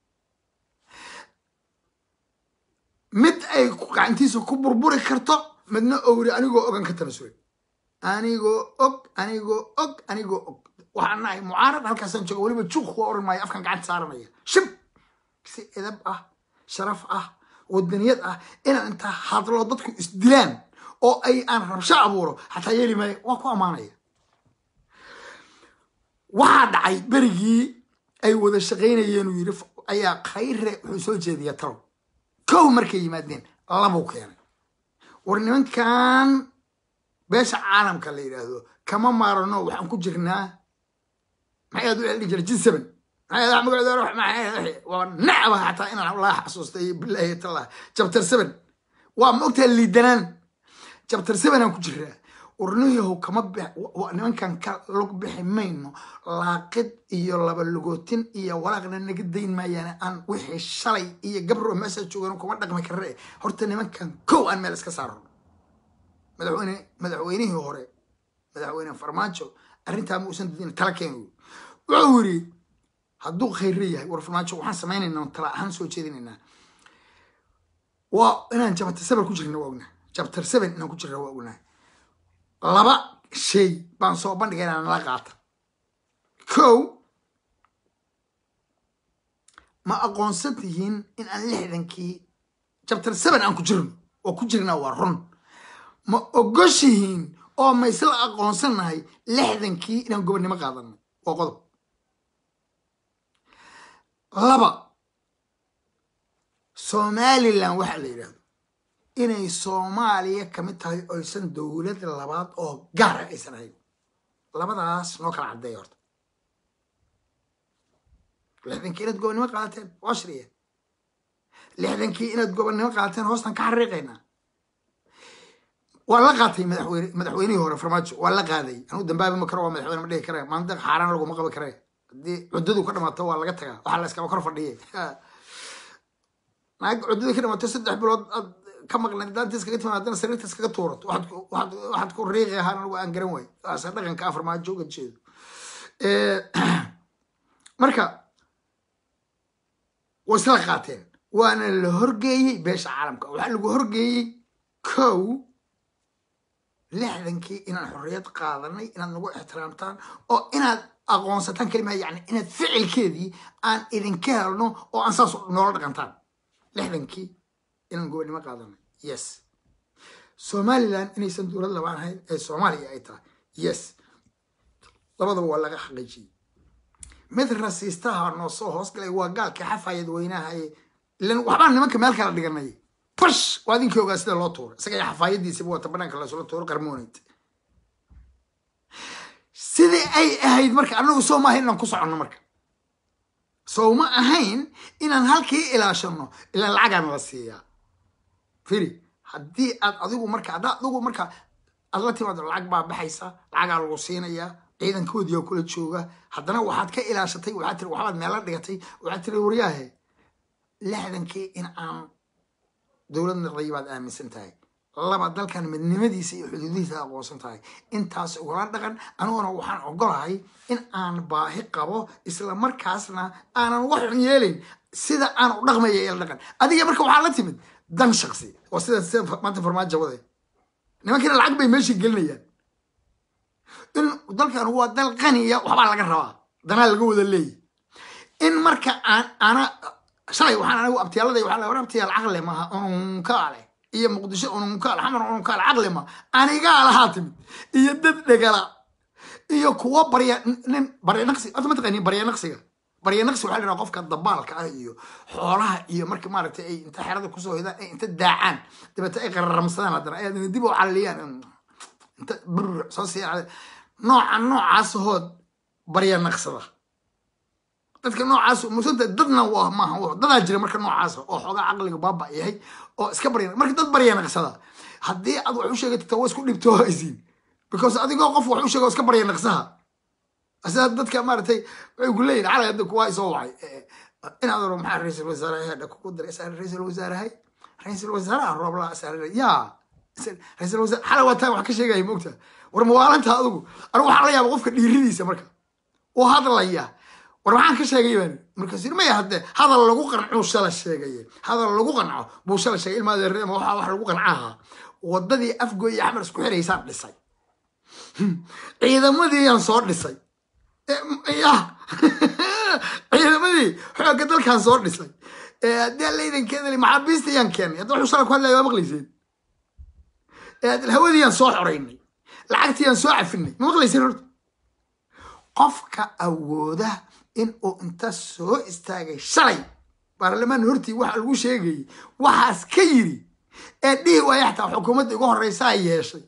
Speaker 1: mid ay gacantiisa ku burburi karto midna owri anigoo ogan ka tanasulay anigoo og anigoo og anigoo og waxaan nahay mucaarad halkaasaan jooga weliba juuq waa oran maayo afkan gacanta saaranaya shib si edab ah sharaf ah wadaniyad ah inaan intaa hadlo dadku isdilaan oo ay aan rabsho abuuro xataa yeeli maayo waa ku ammaanaya waxaa dhacay berigii ay wada shaqaynayeen uu yidhi ayaa khayre wuxuu soo jeediya talow kow markay yimaadeen labuu keenay war nimankan beesha caalamka la yidhaahdo kama maarano waxaan ku jirnaa maxay aad u celdi jira jin seven waa nacba xataa inaan laa xasuustay bilaahi tallah jabtar seven waa ma ogtaha liidanaan jabtar seven aan ku jiraa urniyahow kama nimankan ka lug bixi mayno laaqid iyo laba lugootin iyo walaaqna naga dayn maayaan aan wixii shalay iyo gabro meesha joogan kuma dhaqmi karre horta nimankan kow aan meel iska saarno madaxweyne madaxweynihii hore madaxweyne farmaajo arrintaa ma uusan dadin tala keenu wuxuu yidhi hadduu khayre yahay war farmaajo waxaan samaynaynaa tala ahaan soo jeedinaynaa waa inaan jabtar seven ku jirna waa ognaa jabtar seven inaan ku jirna waa ognaa laba shay baan soo bandhigaynaa nala qaata kow ma aqoonsan tihiin in aan lixdankii jabtar seven aan ku jirno oo ku jirnaa waa run ma ogoshihiin oo ma isla aqoonsannahay lixdankii inaan gobonnimo qaadanay waa qodob laba somalilan waxaa la yidhahdo inay soomaaliya kamid tahay oysan dowlad labaad oo gaara aysan ahayn labadaas noo kala caddeeya horta lixdankii inaad gobonnimo qaadateen waa shriya lixdankii inaad gobonnimo qaadateen hoostan ka xariiqaynaa waa la qaatay madaxweyne madaxweynihii hore farmaajo waa la qaaday anuu dambaabi ma karo waa madaxweyne ma dhihi kare maanta xaaraan laguma qabi kare haddii cuddadu ka dhamaato waa laga tagaa waxaa la iskaba kor fadhiye naag cuddadii ka dhamaato saddex bilood aad ka maqnayd daanta iskaga timaad haddana sariirta iskaga tuurato waxaad ku- waxaad waxaad ku riiqi ahaan anigu aan garan waayo waase dhaqanka afarmaajo uga jeedo Eh, marka way isla qaateen waana la horgeeyey beesha caalamka waxaa lagu horgeeyey kow lixdankii inaan xorriyad qaadanay inaad nagu ixtiraamtaan oo inaad aqoonsataan kelimaa yani inaad ficilkeedii aan idinka helno oo aan saas noola dhaqantaan lixdankii inaan gobonimo qaadanay yes somaliland inaysan dowlad labaan ahayn ee soomaaliya ay tahay yes labadaba waa laga xaqiijiyey mid rasiistaha noo soo hoosgalay waa gaalka xafayad weynaha ee ilan waxbaa nimanka meel kala dhiganay bash waa idinkii ogaa sida loo tuuray isaga iyo xafaayadiisiba wata banaanka lasula tuuro qarmoonayd sidii ay ahayd marka anagu soo ma ahayn inaan ku soconno marka soo ma ahayn inaan halkii ilaashano ilaan lacagaana la siiyaa firi haddii aad adigu marka haddaa adigu marka aad la timaado lacag baa baxaysa lacagaa lagu siinayaa ciidankoodii oo kula jooga haddana waxaad ka ilaashatay waxaad tiri waxbaad meela dhigatay waxaad tiri waryaahe lixdankii in aan dowlad noqday baad aaminsan tahay laba dalkan midnimadiisa iyo xuduudihiisa aqoonsan tahay intaas ugala dhaqan aniguna waxaan ogolahay in aan baahi qabo isla markaasna aanan wax xun yeelin sida aan u dhaqmaya ila dhaqan adiga marka waxaa la timid dan shaqsi oo sida sida maanta farmaajo wade nimankiina lacag bay meesha gelinayaan in dalkan waa dal qaniya waxbaa laga rabaa danaa laga wada leeyahy in marka aan ana shalay waxaan anigu abtiyaalada waxaa la war abtiyaal caqli maaha ununkaale iyo muqdisho ununkaale xamar ununkaale caqli ma anigaa lahaa timid iyo dad dhegala iyo kuwo barya nin barya naqsi horta ma taqaaniin barya naqsiga barya naqsi waxaa la yidhaha qofka dabaalka ah iyo xoolaha iyo marka maaragtay ay inta xerada kusoo hidaan ay inta daacaan dabeete ay qararamsadaan haddana ay adina dib u caliyaan inta bur soo sii nooca noocaas hood barya naqsada dadka noocaas musanta dadna waa maaha wa- dadaa jira marka noocaas oo xoogaa caqliga baaba yahay oo iska barya marka dad barya naqsada haddii aad wax u sheegatita waa isku dhibtoohaysiin because adigoo qof wax u sheega oo iska barya naqsaha asaa dadka maaragtay waxay ku leeyihin calay hadda kuwaa isoo wacay inaad oro maxaa ra-iisul wasaare hadha kugu diray isaa ra-iisul wasaarahay ra-iisul wasaaraha rooblaa isaa yaa ra-iisul wasaare xalay waa taa wax ka sheegaya moogta war mawaalanta adigu anigu waxaa la yaaba qofka dhiiridiisa marka oo hadlaya war maxaan ka sheegay baan markaas yiri maya hadde hadal lagu qancuu shala sheegaye hadal lagu qanco buu shala sheegay ilmaa deerema waxaa wax lagu qancaha wadadii afgoy iyo axmed isku xiraysaan dhisay ciidamadii yaan soo dhisay ya ciidamadii xoogga dalkan soo dhisay haddii alla idankeedali maxaabiista yaan keenay hadda wuxuu shala ku hadlaya waa maqlayseen hawadii yaan soo xoraynay lacagtii yaan soo cafinay ma maqlayseen horta qofka awooda in uu inta soo istaagay shalay baarlamaan hortii waxa lagu sheegayay waxaas ka yiri ee dhihi waaya xataa xukuumadda ugu horeysaa yeeshay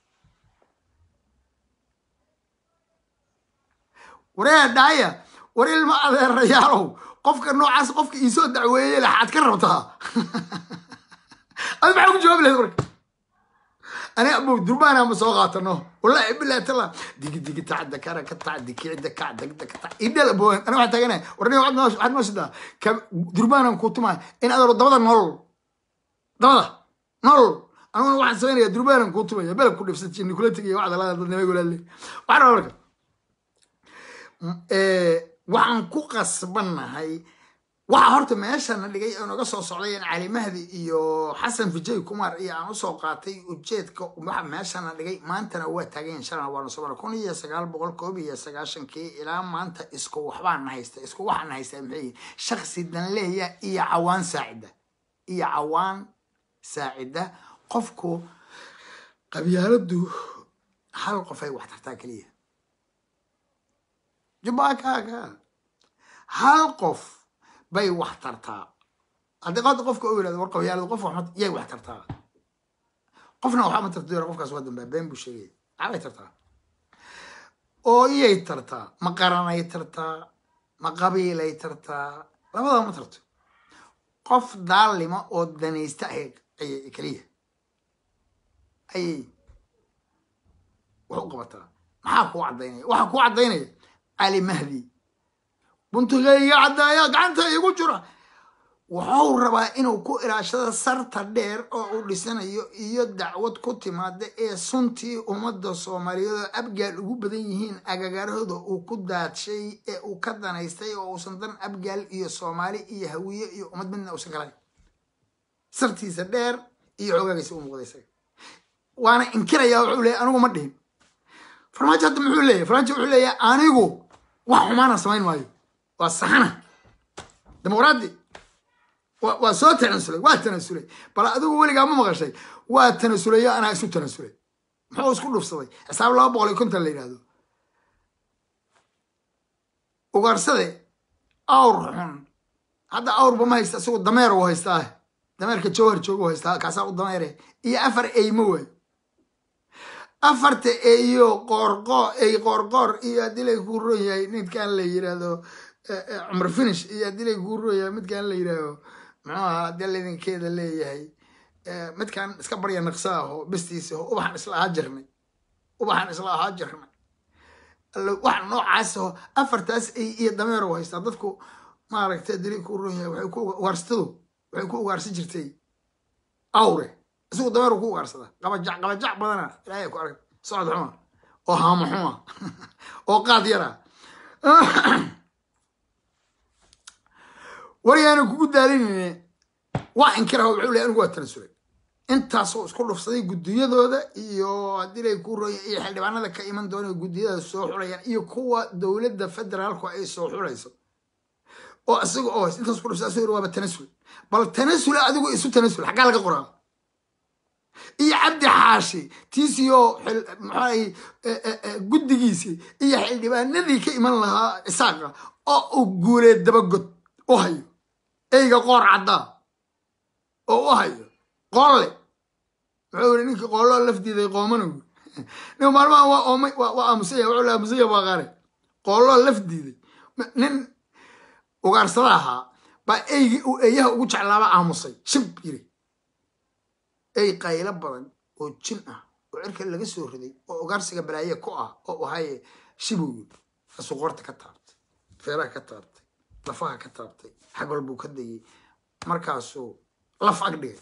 Speaker 1: waree dhaaya war ilma adeerayaalow qofka noocaas qofka iisoo dacweeyey laxaad ka rabtaa adi maxaa ku jawaabi lahayd marka أنا أبو دربان أنا مسوقاتنا والله بالله تلا دق دق تاع دكارة كتاع دكي دكا دق دق تاع إيدا أبو أنا واحد تاجنا ورني واحد ناس واحد ناس ده كم دربان أنا كنت معي إن هذا ضبط نول ضبط نول أنا واحد سوينا يا دربان أنا كنت معي بلا كل نفس الشيء كل تجي واحد لا ما يقول لي واحد أقول إيه waxaan ku qasbannahay waxa horta meeshana dhigay oo naga soo socday cali mahdi iyo xasan vijay kumar iyo aan usoo qaatay ujeedka waxa meeshana dhigay maantana waa taagayn shalana waanu soo kun iyo sagaal boqol koob iyo sagaashankii ilaa maanta isku waxbaan haysta isku waxaan haystaa maxay yihiin shaksi danleeya iyo cawaan saacida iyo cawaan saacida qofku qabyaaladu hal qof ay wax tartaa keliya jubaakaaga hal qof bay wax tartaa haddii qofka qofka u yidhahdo war qabyaaladu qof waxma yay wax tartaa qofna waxba ma tarto qofkaas waa dambaa been buu sheegaya maxbay tartaa oo iyay tartaa ma qaranay tartaa ma qabiilay tartaa labadaba ma tarto qof daalima oo danaysta ah ayay keliya ayay wax u qabataa maxaa kuu caddaynaya waxaa kuu caddaynaya cali mahdi buntigayga caddaaya gacanta igu jira wuxuu rabaa inuu ku ilaashado sarta dheer oo uu dhisanayo iyo dacwad ku timaada ee suntii ummadda soomaaliyeed oo abgaal ugu badan yihiin agagaarahooda uu ku daadshay ee uu ka danaystay oo uusan dan abgaal iyo soomaali iyo hawiye iyo ummad midna uusan kalayn sartiisa dheer iyo xoogaagiisa u muuqda isaga waana inkiraya wuxuu leeyahy anigu ma dhihin farmaajo hadda muxuu leeyahy farmaajo wuxuu leeyahay anigu wax xumaana samayn maayo waa saxana dimuqraadi waa soo tanasulay waa tanasulay bal adigu weligaa ma maqashay waa tanasulayo anaa isu tanasulay muxuu isku dhufsaday xisaab laba boqol iyo konton la yidhahdo ugaarsade awr xun hadda awrba ma haysta isagu dameer u haystaa dameerka jawhar jooga u haystaa kaasaa u dameere iyo afar eymo waay afarta eyo qoorqoo ey qoorqoor iyo haddii lay kuu ron yahay midkaan la yidhaahdo cumar finish iyo haddii lay kuu ron yahay midkaan la yidhaahdo muxuu ahaa haddii laydinkeeda leeyahay midkaan iska barya naqsa aho bestiisa aho ubaxan isla ahaa jirnay ubaxan isla ahaa jirnay wax noocaas aho afartaas ey iyo dameer u haystaa dadku maaragtay haddii lay kuu ron yahay waxay ku ugaarsatadu waxay ku ugaarsan jirtay awre isagu dameer ku ugaarsadaa qabajac qabajac badana ilaahay ku arag socod xuma oo haamo xuma oo qaad yara waryaana kugu daalinayne waa inkiraha wuxuu leey anigu waa tanasulay intaasoo isku dhufsaday guddiyadooda iyo haddii lay ku roya iyo xildhibaanada ka iman doona guddiyada soo xulayaan iyo kuwa dowladda federaalku ay soo xulayso oo isaga oo intaas ku dhufsada asagoo waaba tanasul bal tanasula adigu isu tanasul xaggaa laga qoraa iyo cabdi xaashi tiisiyo maxay guddigiisii iyo xildhibaanadii ka iman lahaa isaaqa oo uu guuleed dabagod u hayo eyga qoor caddaa oo u hayo qoolle wuxuu yiri ninkii qooloo lafdiiday qoomana wi nin maalmaha waa oomay waa aamusaya wuxuu la aamusaya waa qaare qooloo lafdiiday nin ugaarsada ahaa baa eygii uu eeyaha ugu jeclaaba aamusay shib yiri ey qaylo badan oo jin ah oo cirka laga soo riday oo ugaarsiga balaaye ku ah oo ahaye shibow asuu qorta ka taabtay feeraha ka taabtay lafaha ka taabtay xag walbuu ka dayay markaasuu laf ag dhigay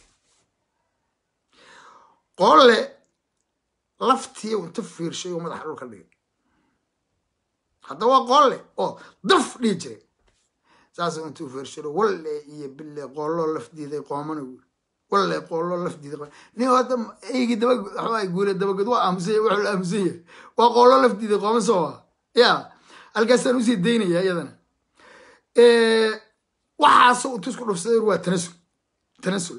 Speaker 1: qoolle laftii inta fiirshay oo madaxa dhulka dhigay hadda waa qoolle oo daf dhihi jiray saasuu intuu fiirshado walle iyo bille qooloo laf diiday qoomana wi walle qooloo laf diiday nin hadda eygii daba waxbaa guule dabagod waa aamusanya wuxuu la aamusanya waa qooloo laf diiday qooma soo ah ya halkaasaan usii daynaya iyadana waxaasoo intuu isku dhufsaday waa tanasul tanasul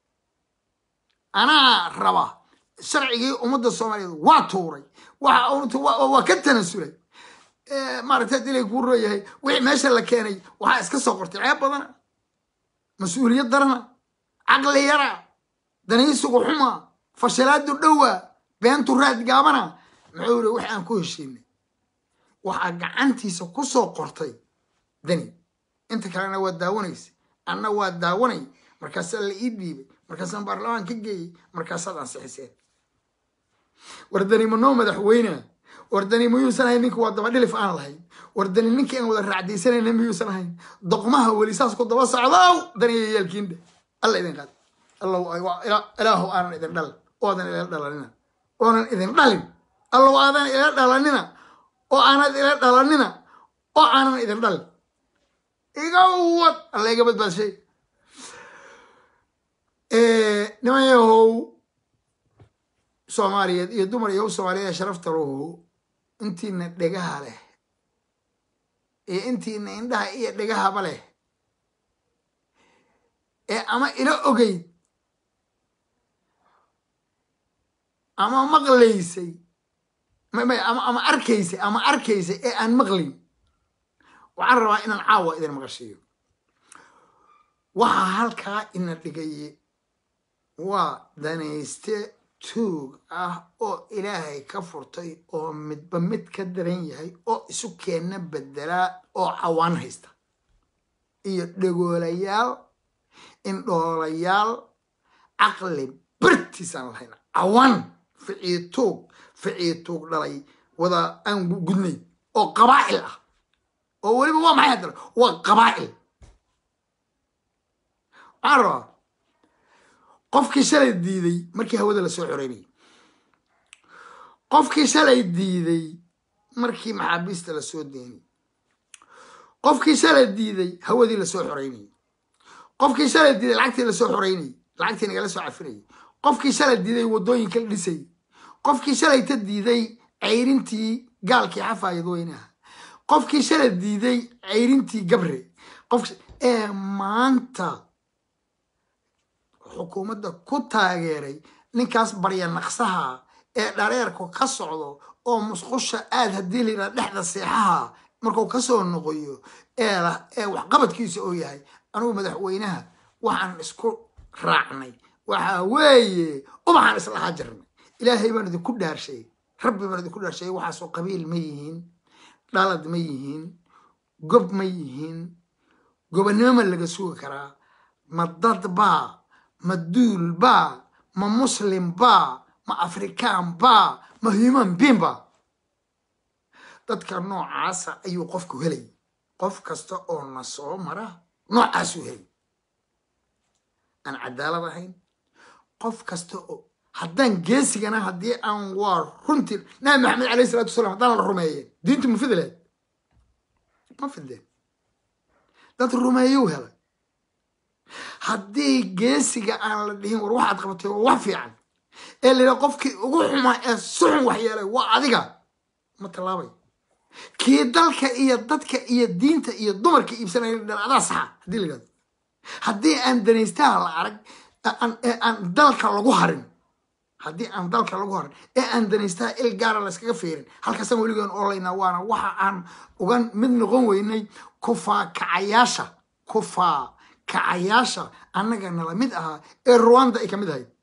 Speaker 1: anaa raba sharcigii ummadda soomaaliyeed waa tuuray waa ka tanasulay maaragta hadii lay kuu rooyahay wixii meesha la keenay waxaa iska soo qortay ceeb badana mas-uuliyad darana caqli yara danaysigu xuma fashilaadu dhowa beentu raad gaabana muxuu yiri wix aan ku heshiinay waxaa gacantiisa ku soo qortay dani inta kalena waa daawanaysa anna waa daawanay markaasaa la ii dhiibay markaasaan baarlamaan ka geeyey markaasaad ansixiseen wardani ma noo madaxweynea wardani miyuusan ahayn ninka waa daba dhilif aan lahayn wardani ninkii aan wada raacdaysanayna miyuusan ahayn doqmaha weli saas ku daba socdow daniya yaalkiinda alla idin qaad ilaahu aanan idin dhalin oodan ila dhalanina oonan idin dhalin allow aadan ila dhalanina oo aanad ila dhalanina oo aanan idin dhalin iga wad alla iga badbaadshay niman yahow soomaaliyeed iyo dumar yahow soomaaliyeed ee sharafta lahu intiina dhegaha leh iyo intiina indhaha iyo dhegahaba leh ee ama ila ogeyd ama maqlaysay ama arkaysay ama arkaysay ee aan maqlayn waxaan rabaa inaan caawa idin maqashiiyo waxaa halkaa ina dhigaye waa danayste tuug ah oo ilaahay ka furtay oo midba mid ka daran yahay oo isu keenna bedelaa oo cawaan haysta iyo dhegoolayaal indhoolayaal caqli bartiisaan lahayn cawaan ficii tuug ficii tuug dhalay wada aan gudnayn oo qabaa'il ah oo weliba waa maxay haddana waa qabaa'il waxaan rabaa qofkii shalay diiday markii hawada lasoo xoreynayay qofkii shalay diiday markii maxaabiista lasoo deynay qofkii shalay diiday hawadii lasoo xoreynayay qofkii shalay diiday lacagtii lasoo xoreynayay lacagtii nagala soo cafinayay qofkii shalay diiday waddooyinka la dhisay qofkii shalayta diiday ceyrintii gaalkii xafaayad weynaha qofkii shalay diiday ceyrintii gabre qof ee maanta xukuumadda ku taageeray ninkaas barya naqsaha ee dhareerku ka socdo oo musqusha aad haddii layidhaha dhexda seexaha markuu kasoo noqoyo ee ee waxqabadkiisa oo yahay anugu madaxweynaha waxaan isku raacnay waxaa weeye ubaxaan islahaa jirnay ilaahay baan idinku dhaarshay rabbi baan idinku dhaarshay waxaasoo qabiil ma yihiin dhalad ma yihiin gob ma yihiin gobonnimo ma laga sugi karaa ma dad baa ma duul baa ma muslim baa ma afrikaan baa ma human being baa dadka noocaasa ayuu qofku helay qof kasta oo na soo mara noocaasuu helay aan cadaalad ahayn qof kasta oo haddaan geesigana haddii aan waa runtii nabi maxamed alayh salatu wasalam haddaan la rumeeyeen diintu ma fidileed ma fidleen dad rumeeyuu helay haddii geesiga aan la dhihin war waxaad qabatay waa wax fiican ee layidhaha qofkii ugu xumaa ee suxun waxyeelay waa adiga ma tallaabay kii dalka iyo dadka iyo diinta iyo dumarka iibsanaya dhan adaa saxa haddii la yidhahdo haddii aan danaystaha la arag ee aan dalka lagu harin haddii aan dalka lagu harin ee aan danaystaha il gaara layskaga fiirin halkaasaan weligoon olaynaa waana waxa aan uga mid noqon weynay kufaa kacayaasha kufaa kacayaasha annaga nala mid ahaa ee ruwanda ay ka mid ahayd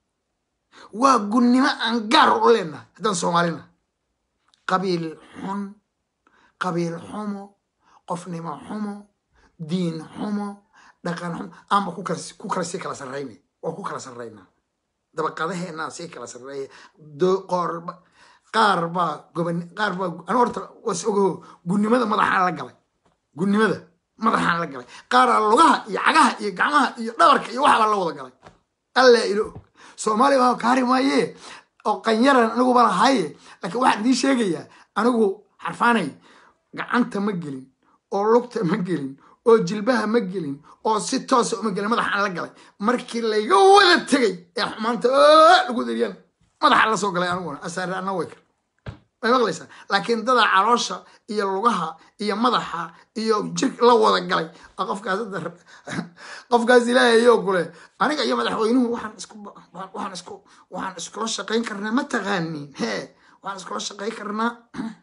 Speaker 1: waa gunnimo aan gaar u leenahay haddaan soomaalina qabiil xun qabiil xumo qofnimo xumo diin xumo dhaqan xumo aanba ku kala sii kala sarraynay waa ku kala sarraynaa dabaqadaheenaa sii kala sarreeya qoorba qaar baa goban qaar baa anu horta was ogaho gunnimada madaxaan la galay gunnimada madaxaan la galay qaaraa lugaha iyo cagaha iyo gacmaha iyo dhabarka iyo waxbaa la wada galay alla ilo og soomaaliya waa kaari maaye oo qanyaran aniguba lahaye laakiin waxaan idiin sheegayaa anigu xarfaanay gacanta ma gelin oo lugta ma gelin oo jilbaha ma gelin oo si toosa uma gelin madaxaan la galay markii layga wada tegay ee xumaanta lagu dariyaan madaxaan la soo galay aniguna asaare anna way kar way maqlaysaa laakiin dada caloosha iyo lugaha iyo madaxa iyo jir la wada galay qofkaas qofkaas ilaahayo kule aniga iyo madaxweynuhu waxaan isku waxaan isku waxaan iskula shaqayn karnaa ma taqaanin he waxaan iskula shaqayn karnaa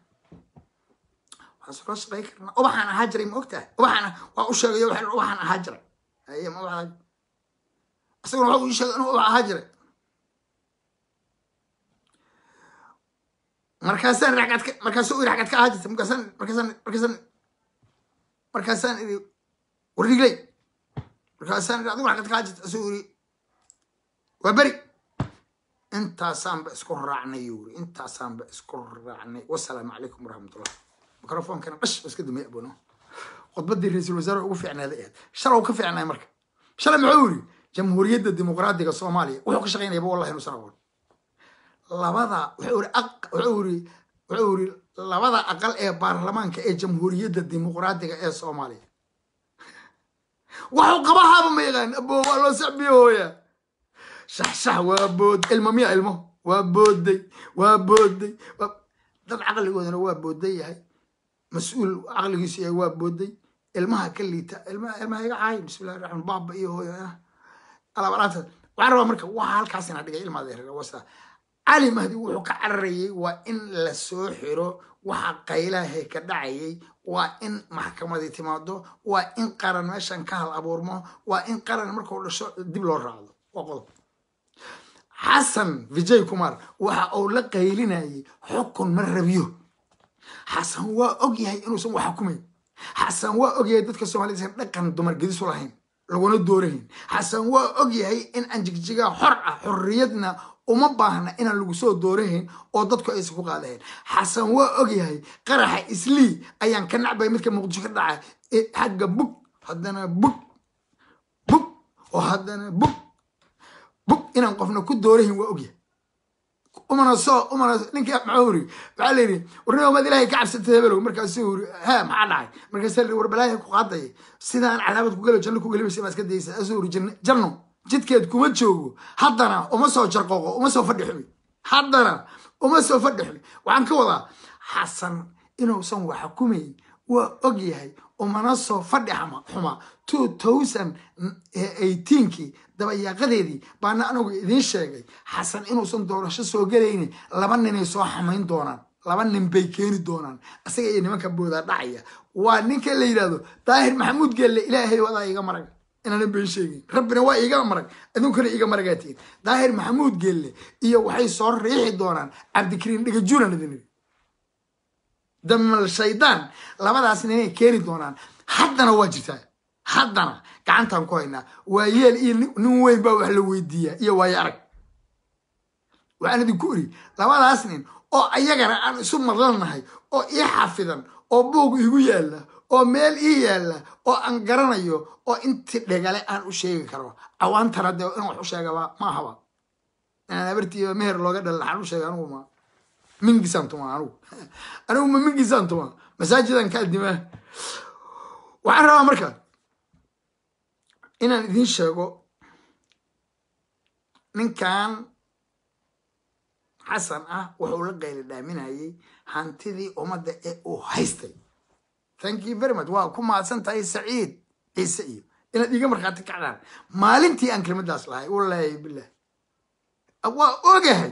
Speaker 1: waxaan iskula shaqayn karnaa ubaxaan ahaa jiray ma ogtahay ubaxaan waa u sheegayo ubaxaan ahaa jiray haye ma ubax isaguna waxa uu sheegay inuu ubax ahaa jiray markaasaan ragcad ka markaasuu iri ragcad ka ahaa jirta markaasaan markaasaan markaasaan markaasaan iri warrigley markaasaan iri adigu ragcad ka ahaa jirta asuu iri waa beri intaasaanba isku raacnay yuu iri intaasaanba isku raacnay wasalaamu calaykum waraxmatullah microfonkana dhash iska damey abono khudbadii ra-iisul wasaare ugu fiicnaaday ahayd shalow ka fiicnaay marka shalay muxuu yiri jamhuuriyadda dimuqraadiga soomaaliya wuxuu ka shaqaynayaba wallahi inuusan aqoon labada wuxuu iri wuxuu iri wuxuu iri labada aqal ee baarlamaanka ee jamhuuriyadda dimuqraadiga ee soomaaliya waxuu qabahaaba ma yaqaan abo waa loo sacbiyo hooya shaxshax waa bood ilmo miya ilmo waa booday waa booday dad caqligoodana waa booday yahay mas-uul caqligiisu yahay waa booday ilmaha ka liita ilmaha ilmaha iga caay bismillahi raxmaan baaba iyo hooya alaabalaanta waxaan rabaa marka waxa halkaas ina dhigay ilmaada wasa cali mahdi wuxuu ka cararayay waa in la soo xiro waxa qaylahe ka dhacayay waa in maxkamadii timaado waa in qaran meeshan ka hal abuurmo waa in qaran markuu dhasho dib loo raacdo waa qodob xasan vijay kumar waxa uu la qaylinayay xukun ma rabiyo xasan waa og yahay inuusan wax xukumayn xasan waa og yahay dadka soomaalida isan dhaqan dumar gedisu lahayn laguna doorahayn xasan waa og yahay in aan jigjigaa xor ah xorriyadna uma baahna inaan lagu soo doorahayn oo dadku aysan ku qaadahayn xasan waa og yahay qaraxa islii ayaan ka nacbay midka muqdisho ka dhaca xagga bug haddana bug bug oo haddana bug bug inaan qofna ku doorahin waa ogyahay umana soo umana ninka maxuu uri waxaa la yidhi warnima maad ilaahay ka cabsatay hebelow markaasuu uri ha maxaa dhacay markaasaa la war balaahi ku qaadaya sidaan cadaabad ku galo janno ku gelimaysa baa iska daysa asuu uri janno janno jidkeed kuma joogo haddana uma soo jarqooqo uma soo fadhi xumi haddana uma soo fadhi xumi waxaan ka wadaa xasan inuusan wax xukumayn waa og yahay umana soo fadhi xuma xuma two thousand eighteenkii dabayaaqadeedii baana anigu idiin sheegay xasan inuusan doorasho soo gelaynin laba ninay soo xamayn doonaan laba nin bay keeni doonaan isaga iyo nimanka boodaa dhacaya waa ninka la yidhahdo daahir maxamuud geelle ilaahay wadaa iga marag inaana been sheegin rabbina waa iga marag adunkana iga maragaatiin daahir maxamuud geelle iyo waxay soo riixi doonaan cabdikariin dhigajuunan idin damal shaydaan labadaas ninay keeni doonaan haddana waa jirtaa haddana gacantaan ku haynaa waa yeel iyo nin weyn baa wax la weydiiyaa iyo waayo arag waxaan idinku iri labadaas nin oo ayagana aan isu madlannahay oo ii xafidan oo buug igu yaalla oo meel ii yaalla oo aan garanayo oo inti dhegale aan u sheegi karo cawaantana dee in wax u sheegaba ma ahaba inaan abartiiba meher looga dhal laxaan u sheega anugu ma mingisaan tuma anugu anigu ma mingisaan tuma masaajidan ka adimaa waxaan rabaa marka inaan idiin sheego ninkan xasan ah wuxuu la qayli dhaaminayay hantidii ummadda ee uu haystay thank you very much waa ku mahadsan tahay saciid ciise iyo inaad iiga markhaati kacdaan maalintii aan kelmadaas lahay wallaahi bilah waa ogahay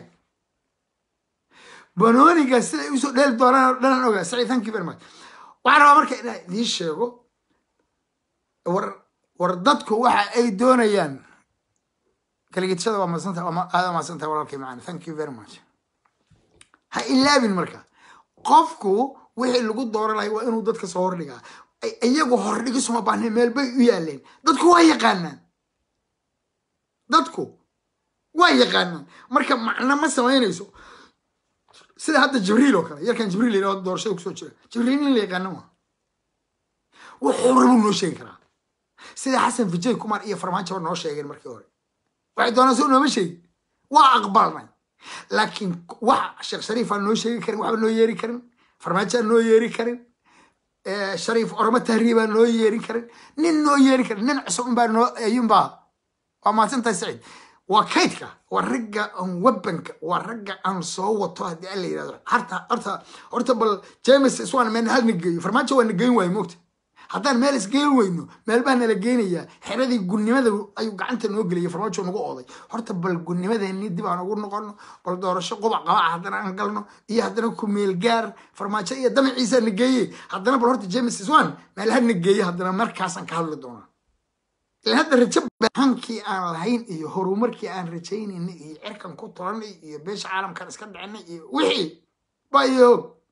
Speaker 1: banooniga siday usoo dheeli doonaan oo dhanaan ogahay saciid thank you very much waxaan rabaa marka inaan idiin sheego war war dadku waxa ay doonayaan kaligitashada waa madsanta aada madsanta walaalkay macaan thank you very much ha ilaabin marka qofku wixii lagu dooranaya waa inuu dadka soo hordhigaa iyagu hordhigisuma baahne meel bay u yaaleen dadku waa yaqaanaan dadku waa yaqaanaan marka macno ma samaynayso sida hadda jibriil oo kale yarkan jibriil yidhahdo doorashada kusoo jira jibriil in la yaqaano ma wuxuu rabuu noo sheegi karaa sida xasan vijay kumar iyo farmaajaba noo sheegeen markii hore waxay doonaan soo nooma sheegin waa aqbalnay laakiin wax sheekh shariifaan noo sheegi karin waxba noo yeeri karin farmaajaan noo yeeri karin shariif ormo tahriibaan noo yeerin karin nin noo yeeri karin nin cusub unbaa noo ayuunbaa waa mahadsantahay saciid waa kaydka waa ragga aan webanka waa ragga aan soo wato haddii aan la yidhahdo harta horta horta bal james iswaan meel hal na geeyo farmaajo waa na geyn waayo moogta haddaan meel isgeyn weyno meel baa nala geynayaa xeradii gunnimada ayuu gacanta noo geliyay farmaajo nagu ooday horta bal gunnimadeenii dib aan ugu noqono bal doorasho qubac qabaca haddana aan galno iyo haddana ku meel gaar farmaajo iyo damaciisa na geeye haddana bal horta james iswan meel ha na geeye haddana markaasaan ka hadli doonaa ilan hadda rajo hankii aan lahayn iyo horumarkii aan rajaynayna iyo cirkan ku tolanay iyo beesha caalamkan iska dhicinay iyo wixii bayo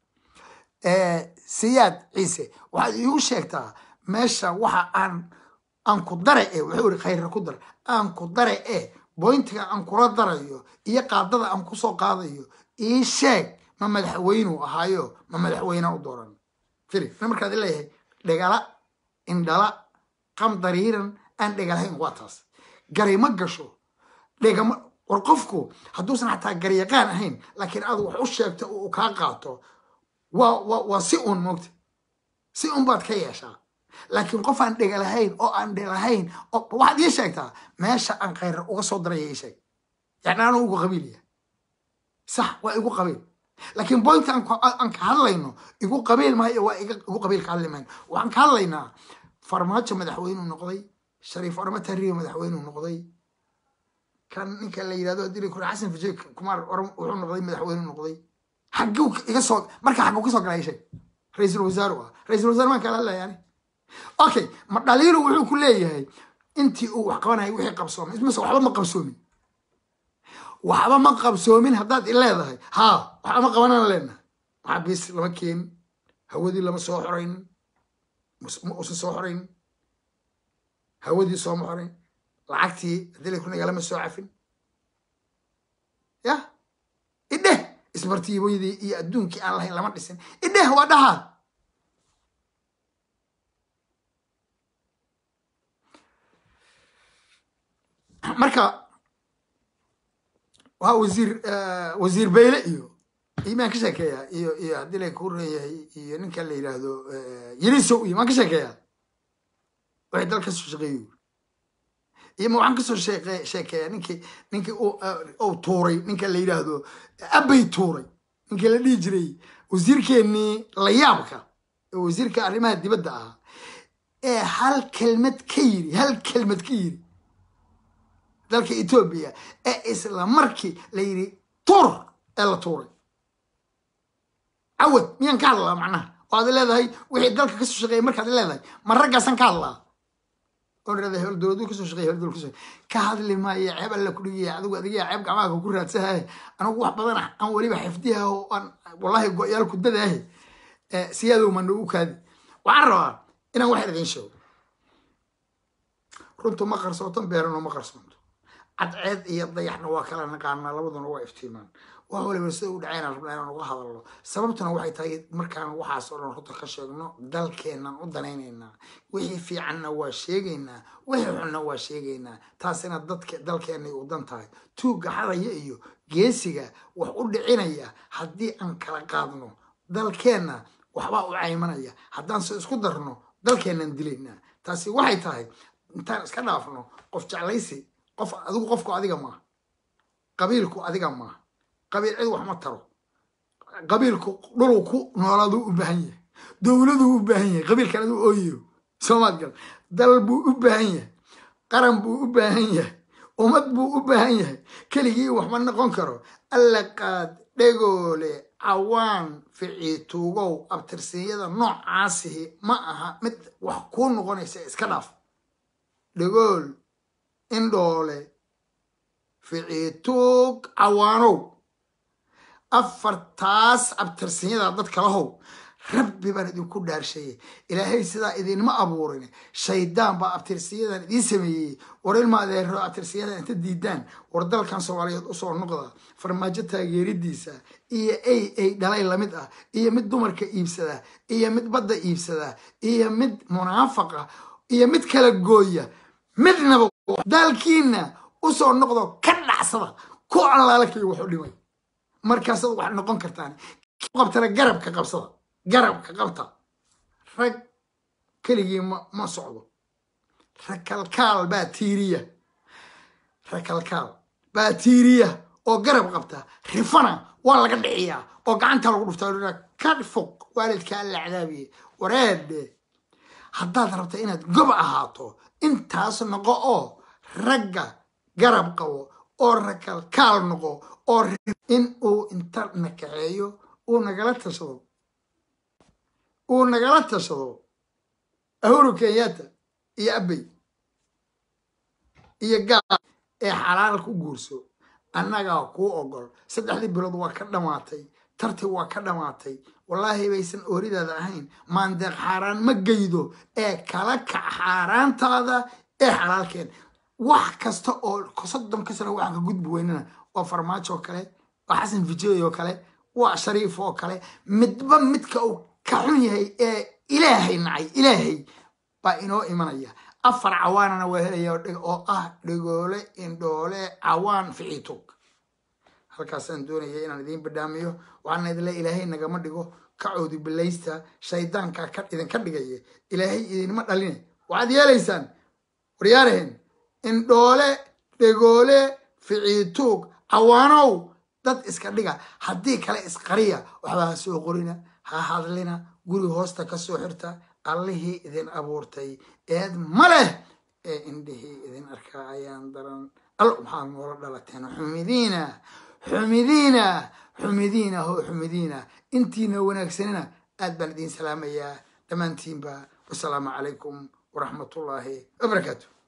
Speaker 1: siyaad ciise waxaad iigu sheegtaa meesha waxa aan aan ku dare e wuxuu iri khayra ku dar aan ku dare e boyntiga aan kula darayo iyo qaadada aan kusoo qaadayo ii sheeg ma madaxweynuu ahaayo ma madaxweyne u dooran fili na markaad leeyahay dhegala indhala qam dariiran aan dhegalahayn waa taas gari ma gasho dhegama war qofku hadduusan xataa garyaqaan ahayn laakiin aad wax u sheegto uu kaa qaato waa waa waa si un moogta si un baad ka yeeshaa laakiin qof aan dhega lahayn oo aan dhe lahayn waxaad ii sheegtaa meesha aan khayra uga soo daraya ii sheeg yani anu ugu qabiilya sax waa igu qabiil laakiin boynta aan ka hadlayno igu qabiil maayo waa igu qabiil ka hadli mayno waxaan ka hadlaynaa farmaajo madaxweynuu noqday shariif orama tahriiba madaxweynuu noqday kan ninka la yidhahdo hadii kure xasan fijay kumaar wuxuu noqday madaxweynuu noqday xagguu iga soo marka xagguu ka soo galay sheeg ra-iisul wasaaru ah ra-iisul wasaar maan kala hadlaya ani okay ma dhaliilu wuxuu ku leeyahay intii uu wax qabanayay wixii qabsoomay mise waxba ma qabsoomin waxba ma qabsoomin haddaad i leedahay haa waxba ma qabanaan leenahay maxaabiis lama keenin hawadii lama soo xoraynin ma usan soo xoraynin hawadii sooma xorayn lacagtii hadii ku nagalama soo cafin yah idheh isbartiibooyadii iyo adduunkii aan lahayn lama dhisin idheh waa dhahaa marka waa wasiir wasiir bayle iyo iyo maan ka sheekeeyaa iyo iyo haddii la ku reeyahay iyo ninka la yidhaahdo yelisow iyo maan ka sheekeeyaa waxay dal kasoo shaqeeyo iyo ma waxaan kasoo sheeke sheekeeyaa ninkii ninkii uu tuuray ninka la yidhaahdo abbay tuuray ninkii la dhihi jiray wasiirkeenii layaabka ee wasiirka arrimaha dibadda ahaa ee hal kelmad ka yiri hal kelmad ka yiri dalka etoobiya ee isla markii la yidhi tuur ee la tuuray cawad miyaan ka hadlaa macnaha oo aad leedahay wixii dalka kasoo shaqeeyay markaad leedahay ma raggaasaan ka hadlaa oo leedahay hol dowladu kasoo shaqeeyay hol dowlad kasoo ka hadli maayo ceeb alla ku dhigaya adigu adiga ceeb gacmaha ku raadsahay anigu wax badan aan weliba xifdiha oo aan wallahi go-yaal ku dadaahe siyaaduu ma nagu kaadi waxaan rabaa inaan wax idin sheego runtu ma qarsootan beerano ma qarsoonto cadceed iyo dayaxna waa kala naqaanaa labaduna waa iftiimaan wax waliba sida u dhacayna rabnaa inaan uga hadalno sababtuna waxay tahay markaan waxaas oo dhan runta ka sheegno dalkeennan u danaynaynaa wixii fiicanna waa sheegaynaa wixii xunna waa sheegaynaa taasina dadka dalkeennay u dan tahay tuugga xadaya iyo geesiga wax u dhicinaya haddii aan kala qaadno dalkeenna waxbaa u caymanaya haddaan se isku darno dalkeennan dilaynaa taasi waxay tahay intaan iska dhaafno qof jeclaysi qof adigu qofku adiga maaha qabiilku adiga maaha qabiil cid wax ma taro qabiilku dhuluu ku noolaaduu u baahan yahay dowladuu u baahan yahay qabiilkan aduu ooyiyo soomaad gal dal buu u baahan yahay qaran buu u baahan yahay ummad buu u baahan yahay keligii wax ma noqon karo alla qaad dhegoole cawaan ficiituugow abtirsiinyada noocaasihi ma aha mid wax kuu noqonaysa iska dhaaf dhegool indhoole ficiituug cawaanow afartaas abtirsinyada dadka lahow rabbi baan idinku dhaarsheeyey ilaahay sidaa idinma abuurin shaydaan baa abtirsiyadan idiin sameeyey war ilma adeero abtirsiyadan inta diidaan war dalkan soomaaliyeed usoo noqda farmaajo taageeridiisa iyo ay ay dhalay lamid ah iyo mid dumarka iibsada iyo mid badda iibsada iyo mid munaafaqa iyo mid kala gooya midnaba dalkiina usoo noqdo ka dhacsada ku allaalakay waxu dhimay markaasaad wax noqon kartaan qabtana garabka qabsada garabka qabta rag keligii ma ma socdo rakalkaal baa tiiriya rakalkaal baa tiiriya oo garab qabta rifana waa laga dhiciyaa oo gacanta lagu dhuftaa ka fog waalidkaa la cadaabiye wareedhe haddaad rabta inaad gob ahaato intaas noqo oo ragga garab qabo oo rakalkaal noqo oo in uu inta nakaceeyo uu nagala tashado uu nagala tashado ahuru kenyatta iyo abey iyo gaal ee xalaal ku guurso annagaa kuu ogol saddexdii bilood waa ka dhammaatay tarti waa ka dhammaatay wallaahi baysan ooridaada ahayn maandeeq xaaraan ma geydo ee kala kac xaaraantaada ee xalaalkeen wax kasta oo soddon ka sano waxaan ka gudbi weynana waa farmaajo oo kale waa xasan vijey oo kale waa shariif oo kale midba midka uu ka xun yahay ee ilaahay nacay ilaahay baa inoo imanaya afar cawaanana waa helaya oo ah dhegoole indhoole cawaan ficiitug halkaasaan doonaya inaan idiin badhaamiyo waxaana idinle ilaahay nagama dhigo ka coodi bilaysta shaydaanka ka idinka dhigaya ilaahay idinma dhaline waxaad yeelaysaan waryaaraheen indhoole dhegoole ficiituug cawaanow dad iska dhiga haddii kale isqariya waxba ha soo qorina ha hadlina guri hoosta ka soo xirta allihii idin abuurtay eed ma leh ee indhihii idin arkaa ayaan daran allo maxaad noola dhalateen xumidiina xumidiina xumidiina ho xumidiina intiina wanaagsanina aad baan idiin salaamayaa dhammaantiinba wasalaamu calaykum waraxmatullaahi wabarakaatu